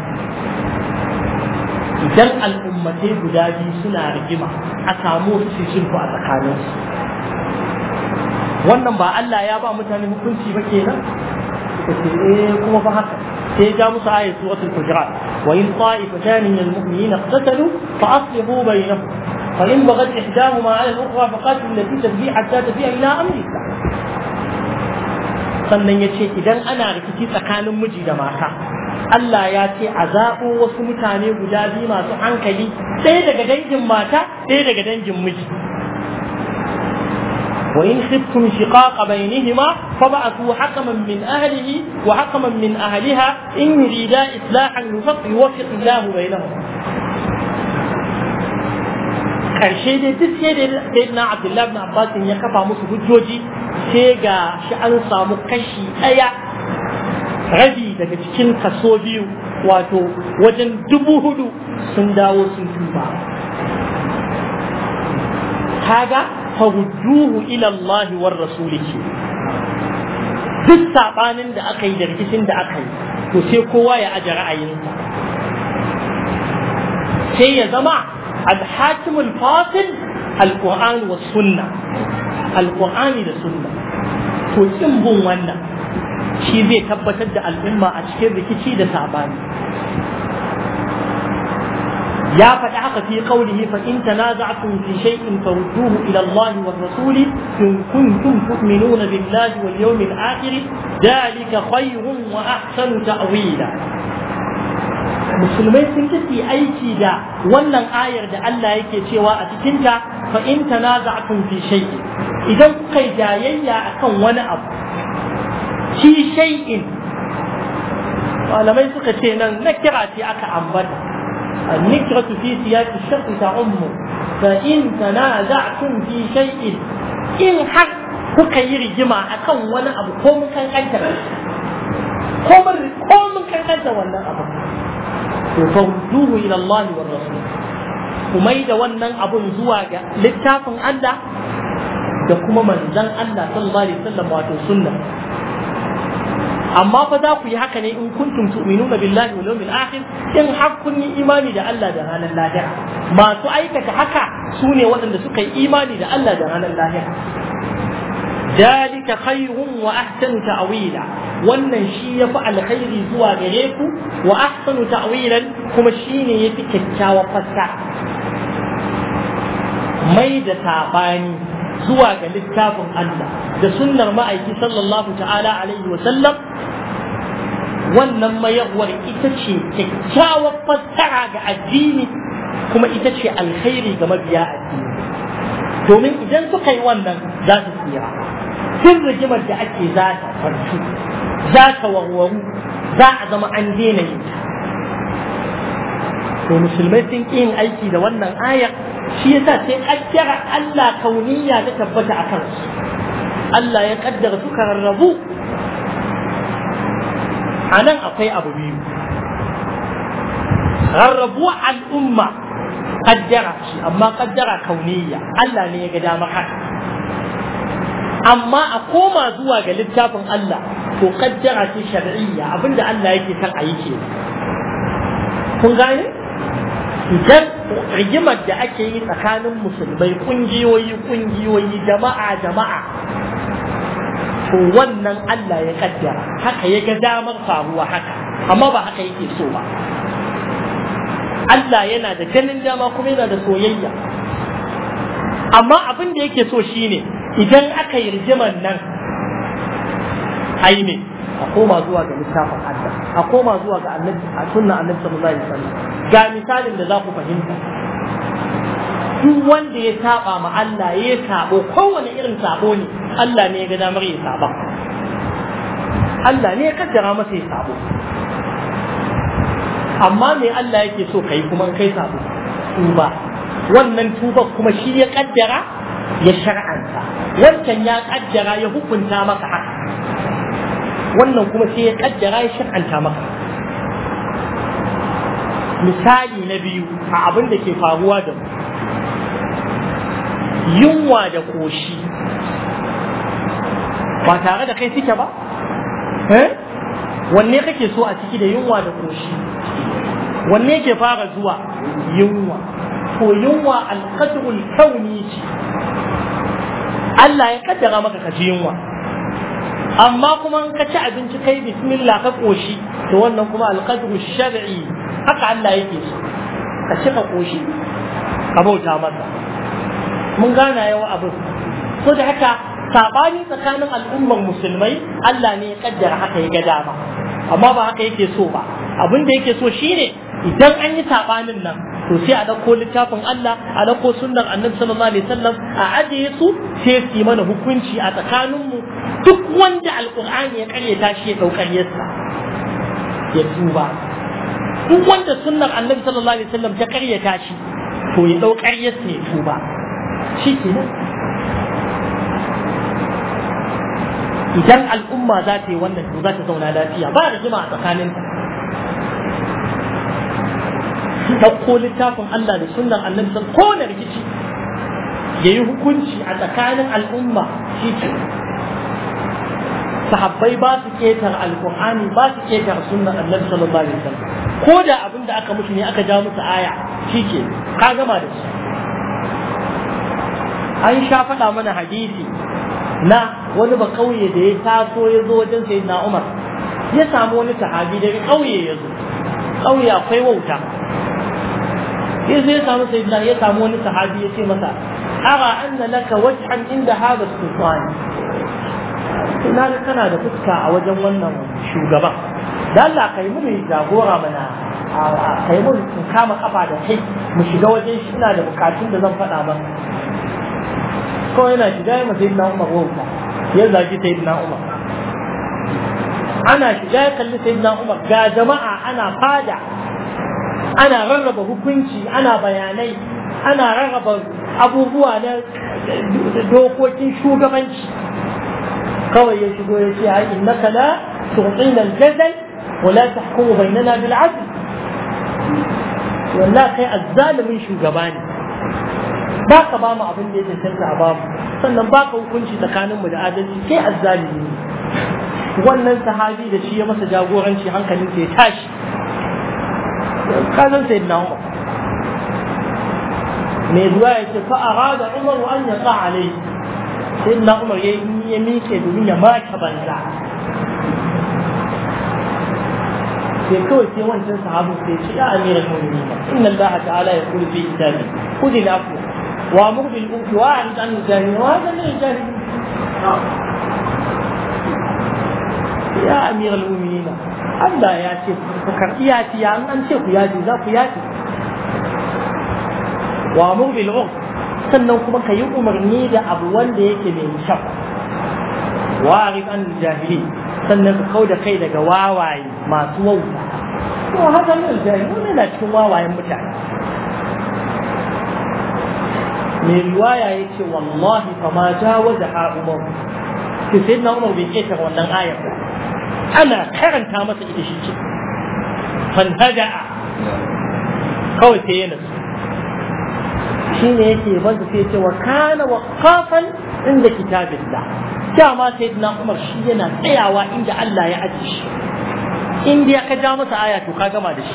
idan al'ummatai guda biyu suna rigima a samu su sulhu a tsakaninsu wannan ba Allah ya ba mutane hukunci ba kenan suka ce eh kuma fa haka sai ya ja musu ayat suratul hujurat وإن طائفتان من المؤمنين اقتتلوا فأصلحوا بينهم فإن بغت إحداهما على الأخرى فقاتلوا التي تبغي حتى تفيء إلى أمر الله sannan ya ce idan ana rikici tsakanin miji da mata Allah ya ce a zaɓo wasu mutane guda biyu masu hankali ɗaya daga dangin mata ɗaya daga dangin miji وإن خفتم شقاق بينهما فبعثوا حكما من أهله وحكما من أهلها إن يريدا إصلاحا يوفق الله بينهم karshe dai duk sai da sayyidina Abdullahi ibn Abbas ya kafa musu hujjoji sai ga shi an samu kashi ɗaya rabi daga cikin kaso biyu wato wajen dubu hudu sun dawo sun tuba kaga farudduhu ila Allah war rasulihi duk sabanin da aka yi da rikicin da aka yi to sai kowa ya aje ra'ayinsa sai ya zama الحاكم الفاصل القرآن والسنة القرآن da sunna to kin bin wannan shi zai tabbatar da al'umma a cikin rikici da sabani ya faɗi haka fi qawlihi fa in tanaza'tum fi shay'in farudduhu ila Allah wa rasul in kuntum tu'minuna billahi wal yawmil akhir dhalika khayrun wa ahsanu ta'wila musulmai sun kace aiki da wannan ayar da Allah yake cewa a cikinta fa in tanaza'tum fi shay'in idan kuka yi jayayya akan wani abu fi shay'in malamai suka ce nan na kira ce aka ambata النكرة في سياق الشرط تعم فإن تنازعتم في شيء إن حق kuka yi rigima akan wani abu ko mun kankanta ko mun kankanta wannan abu to farduhu ila Allah wa rasul kuma da wannan abun zuwa ga littafin Allah da kuma manzon Allah sallallahu alaihi wasallam wato sunna amma fa za ku yi haka ne in kuntum tu'minuna billahi wal yawmil akhir in har kun yi imani da Allah da ranar lahira masu aikata haka su ne waɗanda suka yi imani da Allah da ranar lahira ذلك خير وأحسن تأويلا wannan shi ya fi alkhairi zuwa gare ku wa ahsanu ta'wilan kuma shi ne ya fi kyakkyawar fassa mai da sabani zuwa ga littafin Allah da sunnar ma'aiki sallallahu ta'ala alaihi wa sallam wannan mayarwar ita ce kyakkyawar fassara ga addini kuma ita ce alkhairi ga mabiya addini domin idan suka yi wannan za su tsira duk rigimar da ake za ta farcu za ta warwaru za a zama an daina yin ta to musulmai sun ƙi yin aiki da wannan ayar shi yasa sai kaddara Allah kauniya ta tabbata a kansu Allah ya kaddara suka rarrabu a nan akwai abu biyu rarrabuwa al'umma kaddara ce amma kaddara kauniya Allah ne ya ga damar haka amma a koma zuwa ga littafin Allah to kaddara ce shar'iyya abinda Allah yake son a yi ke kun gane idan rigimar da ake yi tsakanin musulmai kungiyoyi kungiyoyi jama'a jama'a to wannan Allah ya kaddara haka ya ga damar faruwa haka amma ba haka yake so ba Allah yana da ganin dama kuma yana da soyayya amma abin da yake so shine idan aka yi rigimar nan ai ne a koma zuwa ga littafin Allah a koma zuwa ga annabi a sunna annabi sallallahu alaihi wasallam ga misalin da za ku fahimta duk wanda ya saba ma Allah ya sabo kowane irin sabo ne Allah ne ya ga damar ya saba Allah ne ya kaddara masa ya sabo amma me Allah yake so kai kuma kai sabo tuba wannan tuba kuma shi ya kaddara ya shar'anta wancan ya kaddara ya hukunta maka haka wannan kuma sai ya kaddara ya shar'anta maka misali na biyu a abin da ke faruwa da mu yunwa da koshi ba tare da kai suke ba wanne kake so a ciki da yunwa da koshi wanne ke fara zuwa yunwa ko yunwa alqadrul kauni ce Allah ya kaddara maka ka ji yunwa amma kuma in ka ci abinci kai bismillah ka koshi to wannan kuma alqadru shar'i haka Allah yake so ka ci ka koshi ka bauta masa mun gana yawa abin so da haka sabani tsakanin al'ummar musulmai Allah ne ya kaddara haka ya ga dama amma ba haka yake so ba abin da yake so shine idan an yi sabanin nan to sai a dauko littafin Allah a dauko sunnar Annabi sallallahu alaihi wasallam a ajiye su sai su yi mana hukunci a tsakanin mu duk wanda alqur'ani ya karyata shi ya daukar yassa ya tuba duk wanda sunnar Annabi sallallahu alaihi wasallam ta karyata shi to ya daukar yassa ya tuba shi kenan idan al'umma za ta yi wannan to za ta zauna lafiya ba rigima a tsakaninta ɗauko littafin Allah da sunnan annabi san kowane rikici ya yi hukunci a tsakanin al'umma shi ke sahabbai ba su ketar alkur'ani ba su ketar sunnan annabi sallallahu alaihi wasallam ko da abin da aka musu ne aka ja musu aya shi ke ka gama da su an sha faɗa mana hadisi na wani ba kauye da ya taso ya zo wajen sayyidina Umar ya samu wani sahabi daga kauye ya zo kauye akwai wauta ya zo ya samu sayyidina ya samu wani sahabi ya ce masa ara anna laka wajhan inda hada sultan ina ga kana da fuska a wajen wannan shugaban da Allah kai mu mai jagora mana kai mu in kama kafa da kai mu shiga wajen shi ina da bukatun da zan faɗa maka kawai yana shiga ya masa na umar wauta ya zagi sayyidina umar ana shiga ya kalli sayyidina umar ga jama'a ana fada ana rarraba hukunci ana bayanai ana rarraba abubuwa na dokokin shugabanci kawai ya shigo ya ce ai innaka la tu'tina al-jadal wa la tahkumu bainana bil 'adl wallahi kai azzalimin shugaba ne ba ka ba mu abin da ya cancanta a bamu sannan ba ka hukunci tsakaninmu da adalci kai azzalimi ne wannan sahabi da shi ya masa jagoranci hankalin ya tashi kazan sai na umar mai zuwa ya ce fa arada umar an ya sa alai sai na umar ya ya miƙe domin ya maka banza sai kawai sai wancan sahabin sai ce ya amiral mu'minin inna allaha ta'ala yaqulu fi kitabi khudh al-afwa وامر بالعرف واعرض عن الجاهلين وهذا من الجاهلين يا امير المؤمنين Allah ya ce ku karɓi yafiya an an ce ku yafi za ku yafi wa amur bil urf sannan kuma ka yi umarni da abu wanda yake mai kyau wa arif an jahili sannan ka kau da kai daga wawaye masu wauta to haka ne jahili wannan na cikin wawayen mutane mai riwaya ya ce wallahi fa ma jawaza ha umar ke sai na umar bai keta wannan ayar ba ana karanta masa ita shi ce fanhada'a kawai sai yana shi ne yake banza sai ce wa kana waqafan inda kitabillah dama sai na umar shi yana tsayawa inda Allah ya aje shi in dai ka ja masa aya to ka gama da shi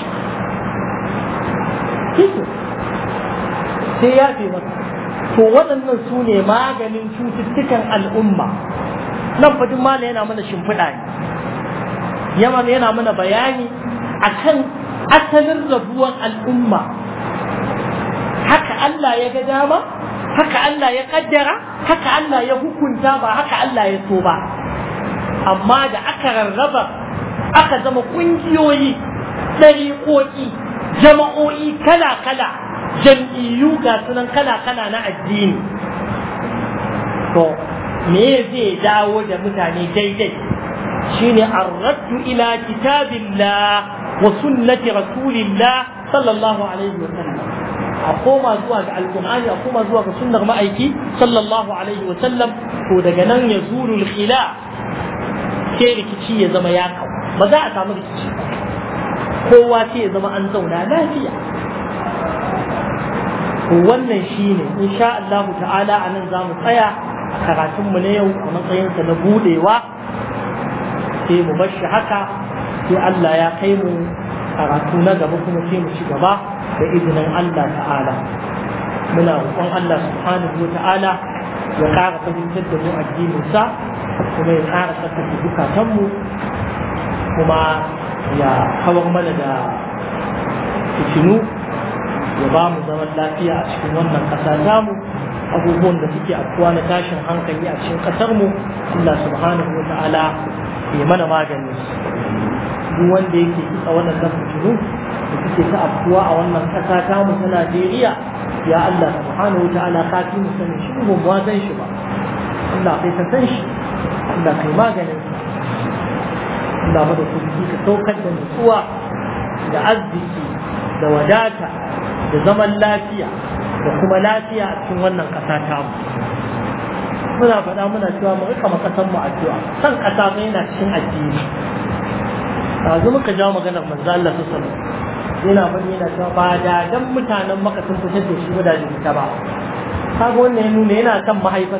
sai ya fi masa to waɗannan su ne maganin cututtukan al'umma nan fadin mala yana mana shimfiɗa ne yaman yana mana bayani akan asalin rabuwan al'umma haka Allah ya ga dama haka Allah ya kaddara haka Allah ya hukunta ba haka Allah ya so ba amma da aka rarraba aka zama ƙungiyoyi ɗariƙoƙi jama'o'i kala-kala jam'iyyu ga sunan kala-kala na addini to me zai dawo da mutane daidai shine arraddu ila kitabillah wa sunnati rasulillah sallallahu alaihi wa sallam a koma zuwa ga alkur'ani a koma zuwa ga sunnar ma'aiki sallallahu alaihi wa sallam to daga nan ya zurul khila sai rikici ya zama ya kawo ba za a samu rikici kowa sai ya zama an zauna lafiya wannan shine insha Allah ta'ala a nan za mu tsaya a karatunmu na yau a matsayinsa na budewa sai mu bar shi haka sai Allah ya kai mu karatu na gaba kuma sai mu ci gaba da izinin Allah ta'ala muna roƙon Allah subhanahu wa ta'ala ya ƙara fahimtar da mu addininsa kuma ya ƙara tsarkake zukatanmu kuma ya kawar mana da fitinu ya ba mu zaman lafiya a cikin wannan ƙasa tamu abubuwan da suke afkuwa na tashin hankali a cikin ƙasar mu Allah subhanahu wa ta'ala ya mana magani duk wanda yake kitsa waɗannan fitinu da suke ta afkuwa a wannan ƙasa tamu ta Najeriya ya Allah subhanahu wa ta'ala ka fi mu sanin shi mu ba san shi ba Allah kai ka san shi Allah kai maganin sa Allah mada kuɗi ka saukar da nutsuwa da arziki da wadata da zaman lafiya da kuma lafiya a cikin wannan ƙasa tamu muna faɗa muna cewa mu rika makasan mu addu'a san ƙasa ba yana cikin addini yanzu muka jawo maganar manzo Allah sallallahu alaihi yana faɗi yana cewa ba da dan mutanen maka sun fitar da shi ba da ta ba kaga wannan ya nuna yana kan mahaifar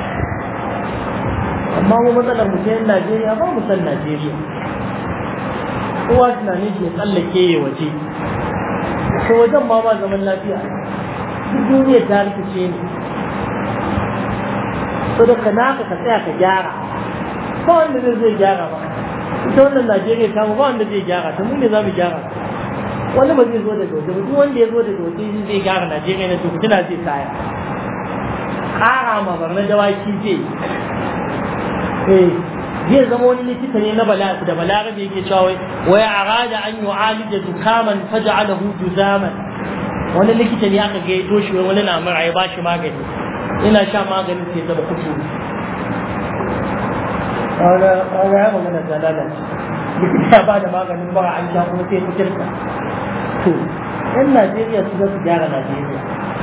amma mu matsalar mu ta Najeriya ba mu san Najeriya kowa tunanin shi ya tsallake ya waje ko wajen ma ba zaman lafiya duk duniyar ta rikice ne so da ka naka ka tsaya ka gyara ba wanda zai zai gyara ba ita wannan Najeriya ta ba wanda zai gyara ta mu ne za mu gyara wani ba zai zo daga waje ba duk wanda ya zo daga waje zai gyara Najeriya na tuku tana zai kaya ƙara ma barna dawaki zai eh zai zama wani likita ne na bala da balarabe yake cewa wai wai arada an yu'alija dukaman faj'alahu juzaman wani likita ne aka ga doshi wai wani na mura ya bashi magani ina sha maganin sai zama kutu kaga kaga ya magana da lalace likita ya bada maganin bara an sha kuma sai kuturta to yan Najeriya su za su gyara Najeriya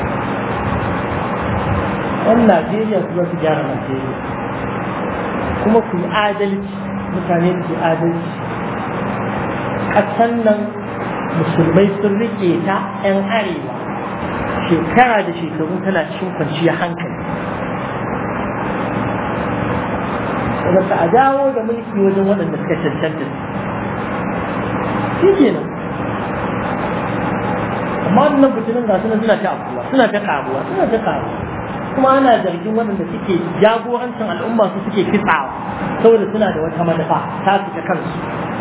yan Najeriya su za su gyara Najeriya kuma ku yi adalci mutane ku yi adalci ƙasan nan musulmai sun rike ta 'yan arewa shekara da shekaru tana cikin kwanciyar hankali daga a dawo da mulki wajen waɗanda suka cancanta shi kenan amma wannan fitinin ga suna suna ta abuwa suna ta karuwa suna ta karuwa kuma ana zargin waɗanda suke jagorancin al'umma su suke kitsawa saboda suna da wata manufa ta su ta kansu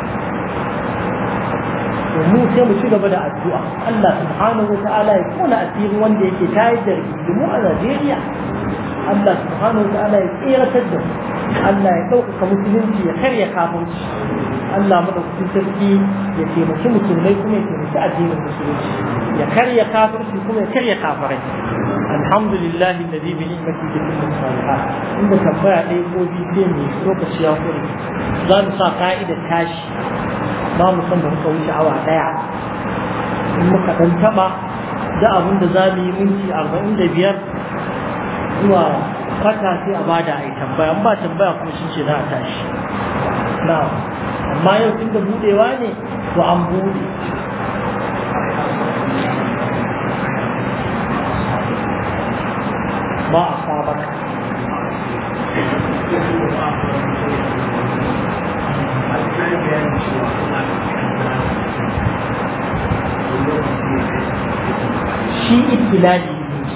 mu sai mu ci gaba da addu'a Allah subhanahu wa ta'ala ya kona asirin wanda yake tayar da rigimu a Najeriya Allah subhanahu wa ta'ala ya tseratar da Allah ya ɗaukaka musulunci ya karya kafirci Allah madaukakin sarki ya taimaki musulmai kuma ya taimaki addinin musulunci ya karya kafirci kuma ya karya kafirai alhamdulillah alladhi bi ni'mati tatimmu salihat inda tambaya ɗaya ko biyu sai mu lokaci ya kure za mu sa ka'idar tashi ba mu san da muka wuce awa ɗaya in muka ɗan taɓa da abin da za mu yi minti arba'in da biyar zuwa kwata sai a bada a yi tambaya ba tambaya kuma shi ce za a tashi na amma yau tun da budewa ne to an bude ba a sabaka shi ibtilali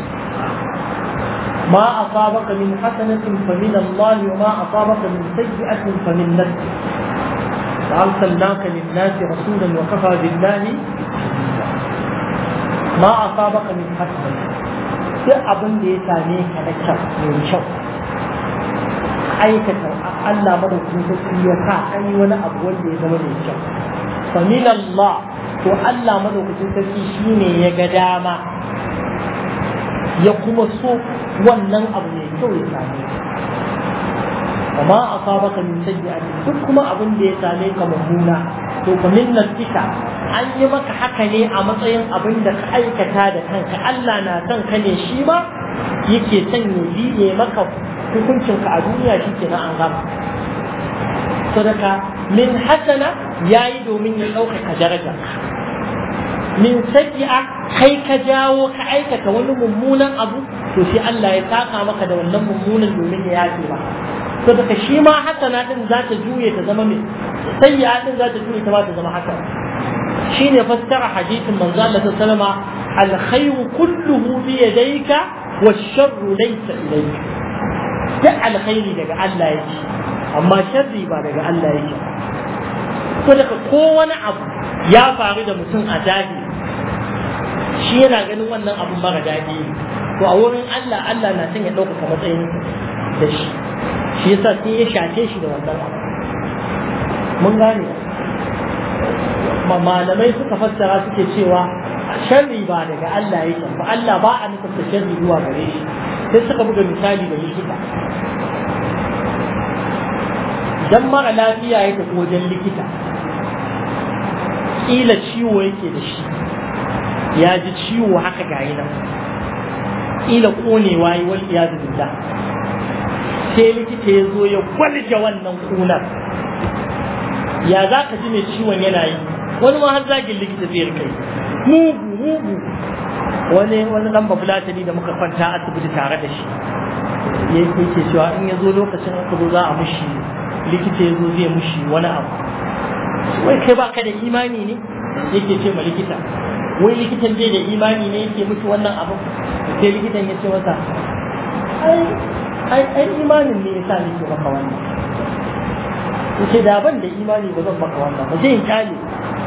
ما أصابك من حسنة فمن الله وما أصابك من سيئة فمن نفسك وأرسلناك للناس رسولا وكفى بالله ما أصابك من حسنة duk abin da ya same ka na kyau mai kyau aikata Allah madaukakin sarki ya sa an yi wani abu wanda ya zama mai kyau fa min Allah to Allah madaukakin sarki shine ya ga dama ya kuma so wannan abu mai kyau ya same ka amma a sabaka min sayyi'ati duk kuma abin da ya same ka mummuna to fa min nafsika an yi maka haka ne a matsayin abin da ka aikata da kanka Allah na son ka ne shi ma yake son ya biye maka hukuncin ka a duniya shi ke na an gama sadaka min hasana yayi domin ya ɗaukaka daraja min sayi'a kai ka jawo ka aikata wani mummunan abu to sai Allah ya saka maka da wannan mummunan domin ya yafe ba to daga shi ma hasana din za ta juye ta zama mai sayya din za ta juye ta ba ta zama hasana shine fassara hadisin manzo Allah sallama alkhayru kulluhu bi yadayka wash-sharru laysa ilayka da alkhairi daga Allah yake amma sharri ba daga Allah yake to daga ko wani abu ya faru da mutum a zahiri shi yana ganin wannan abun mara daɗi to a wurin Allah Allah na son ya ɗaukaka matsayin da shi shi yasa sai ya shace shi da wannan abu mun gane malamai suka fassara suke cewa sharri ba daga Allah yake ba Allah ba a nufin sharri zuwa gare shi sai suka buga misali da likita idan mara lafiya ya tafi wajen likita kila ciwo yake da shi ya ji ciwo haka gayi nan kila konewa yi wal iyadu billah sai likita ya zo ya gwalje wannan kunar ya za ka ji mai ciwon yana yi wani ma har zagin likita zai kai mugu mugu wani wani dan babulatani da muka kwanta asibiti tare da shi ya yake cewa in ya zo lokacin aka zo za a mushi likita ya zo zai mushi wani abu wai kai baka da imani ne yake ce ma likita wai likitan bai da imani ne yake mutu wannan abu sai likitan ya ce masa ai ai imanin ne yasa nake maka wannan yace da ban da imani ba zan maka wannan ba zai in kyale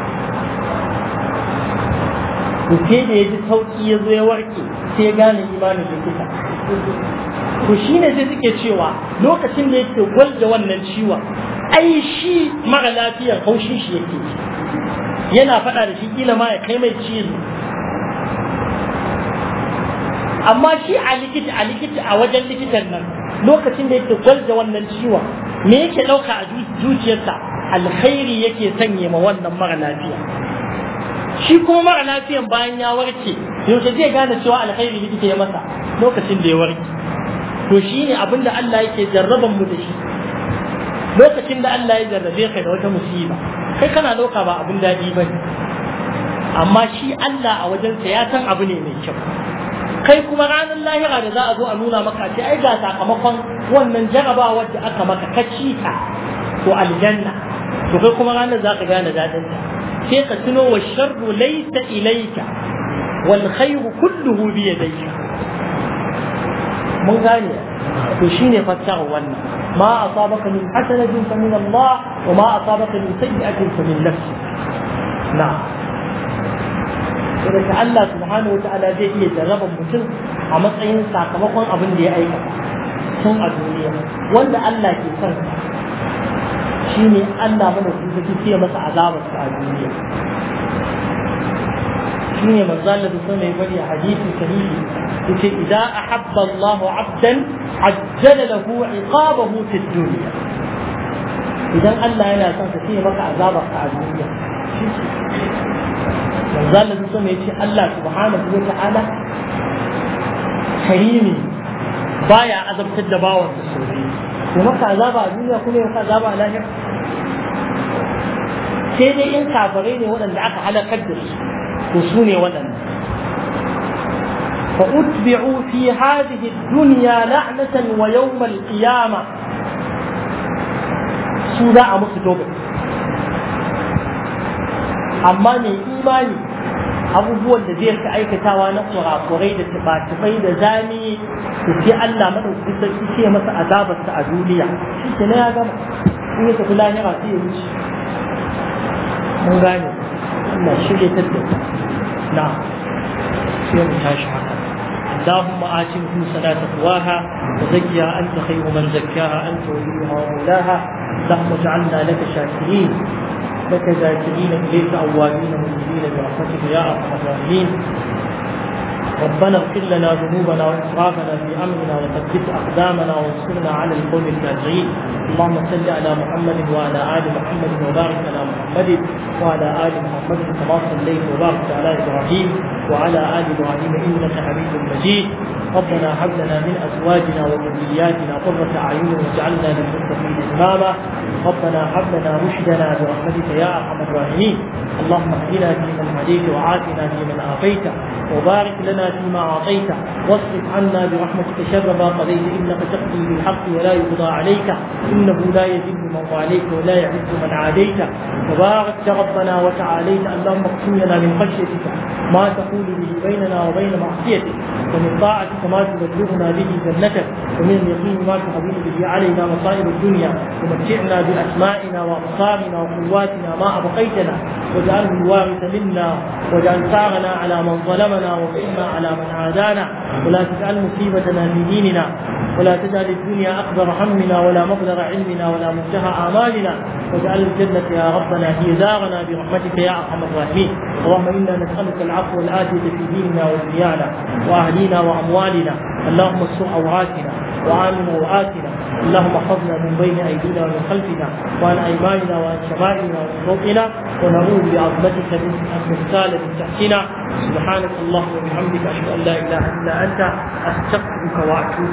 to sai da ya ji sauki ya zo ya warke sai ya gane imanin likita to shi ne sai suke cewa lokacin da yake gwalda wannan ciwon ai shi mara lafiyar haushin shi yake yana faɗa da shi kila ma ya kai mai cizo amma shi a likita a likita a wajen likitan nan lokacin da yake gwalda wannan ciwon me yake ɗauka a zuciyarsa alkhairi yake sanye ma wannan mara lafiya shi kuma mara lafiyan bayan ya warke yaushe zai gane cewa alkhairi likita ya masa lokacin da ya warke to shi ne abin da Allah yake jarraban mu da shi lokacin da Allah ya jarrabe ka da wata musiba kai kana ɗauka ba abin daɗi ba ne amma shi Allah a wajensa ya san abu ne mai kyau kai kuma ranar lahira da za a zo a nuna maka ce ai ga sakamakon wannan jarabawar da aka maka ka ci ta to aljanna to kai kuma ranar za ka gane daɗin ta sai ka tuno wa sharru laysa ilayka wal khayru kulluhu bi yadayka mun gane to shine fassara wannan ma asabaka min hasanatin fa min Allah wa ma asabaka min sayyi'atin fa min nafsi na'am daga Allah subhanahu wa ta'ala zai iya jarraban mutum a matsayin sakamakon abin da ya aikata tun a duniya wanda Allah ke son shi ne Allah mana su sai masa azabar a duniya shi ne manzo Allah da sunan bari a hadisi sahihi yace idan ahabba Allahu 'abdan ajjala lahu 'iqabahu fi dunya idan Allah yana son ka sai maka azabar a duniya manzo Allah sun ya ce Allah subhanahu wa ta'ala karimi baya azabtar da bawan sa sosai to maka azaba a duniya kuma maka azaba a lahira sai dai in kafirai ne waɗanda aka halakar da su to su ne waɗanda فأتبعوا في هذه الدنيا لعنة ويوم القيامة سودا أمس توبة أما من إيماني abubuwan da zai ka aikatawa na kurakurai da tuba-tubai da zami da sai Allah madaukakin sarki ce masa azabarsa a duniya shi ke ya gama in ya tafi lahira sai ya wuce mun gane Allah shirya ta da na sai mu tashi haka اللهم آت نفوسنا تقواها وزكها أنت خير من زكاها أنت وليها ومولاها اللهم اجعلنا لك شاكرين لك ذاكرين إليك أوابين منيبين برحمتك يا أرحم الراحمين ربنا اغفر لنا ذنوبنا وإسرافنا في أمرنا وثبت أقدامنا وانصرنا على القوم الكافرين اللهم صل على محمد وعلى آل محمد وبارك على محمد وعلى آل محمد كما صليت وباركت على إبراهيم وعلى آل إبراهيم إنك حميد مجيد ربنا هب لنا من أزواجنا وذرياتنا قرة أعين واجعلنا للمتقين إماما ربنا هب لنا رشدنا برحمتك يا أرحم الراحمين اللهم اهدنا فيمن هديت وعافنا فيمن عافيت وبارك لنا فيما أعطيت واصرف عنا برحمتك شر ما قضيت إنك تقضي بالحق ولا يقضى عليك إنه لا يذل من عليك ولا يعز من عاديت تبارك ربنا وتعاليت اللهم اقسم لنا من خشيتك ما تقول به بيننا وبين معصيتك ومن طاعتك ما تبلغنا به جنتك ومن اليقين ما تحول به علينا مصائب الدنيا ومتعنا بأسمائنا وأبصارنا وقواتنا ما أبقيتنا واجعله الوارث منا واجعل ثارنا على من ظلمنا وانصرنا على من عادانا ولا تجعل مصيبتنا في ديننا ولا تجعل الدنيا أكبر همنا ولا مبلغ علمنا ولا منتهى آمالنا واجعل الجنة يا ربنا هي دارنا برحمتك يا أرحم الراحمين اللهم إنا نسألك العفو والعافية في ديننا ودنيانا وأهلينا وأموالنا اللهم استر عوراتنا وآمن روآتنا اللهم احفظنا من بين أيدينا ومن خلفنا وعن أيماننا وعن شمائلنا ومن فوقنا ونعوذ بعظمتك من أن نغتال من تحتنا سبحانك اللهم وبحمدك أشهد أن لا إله إلا أنت أستغفرك وأتوب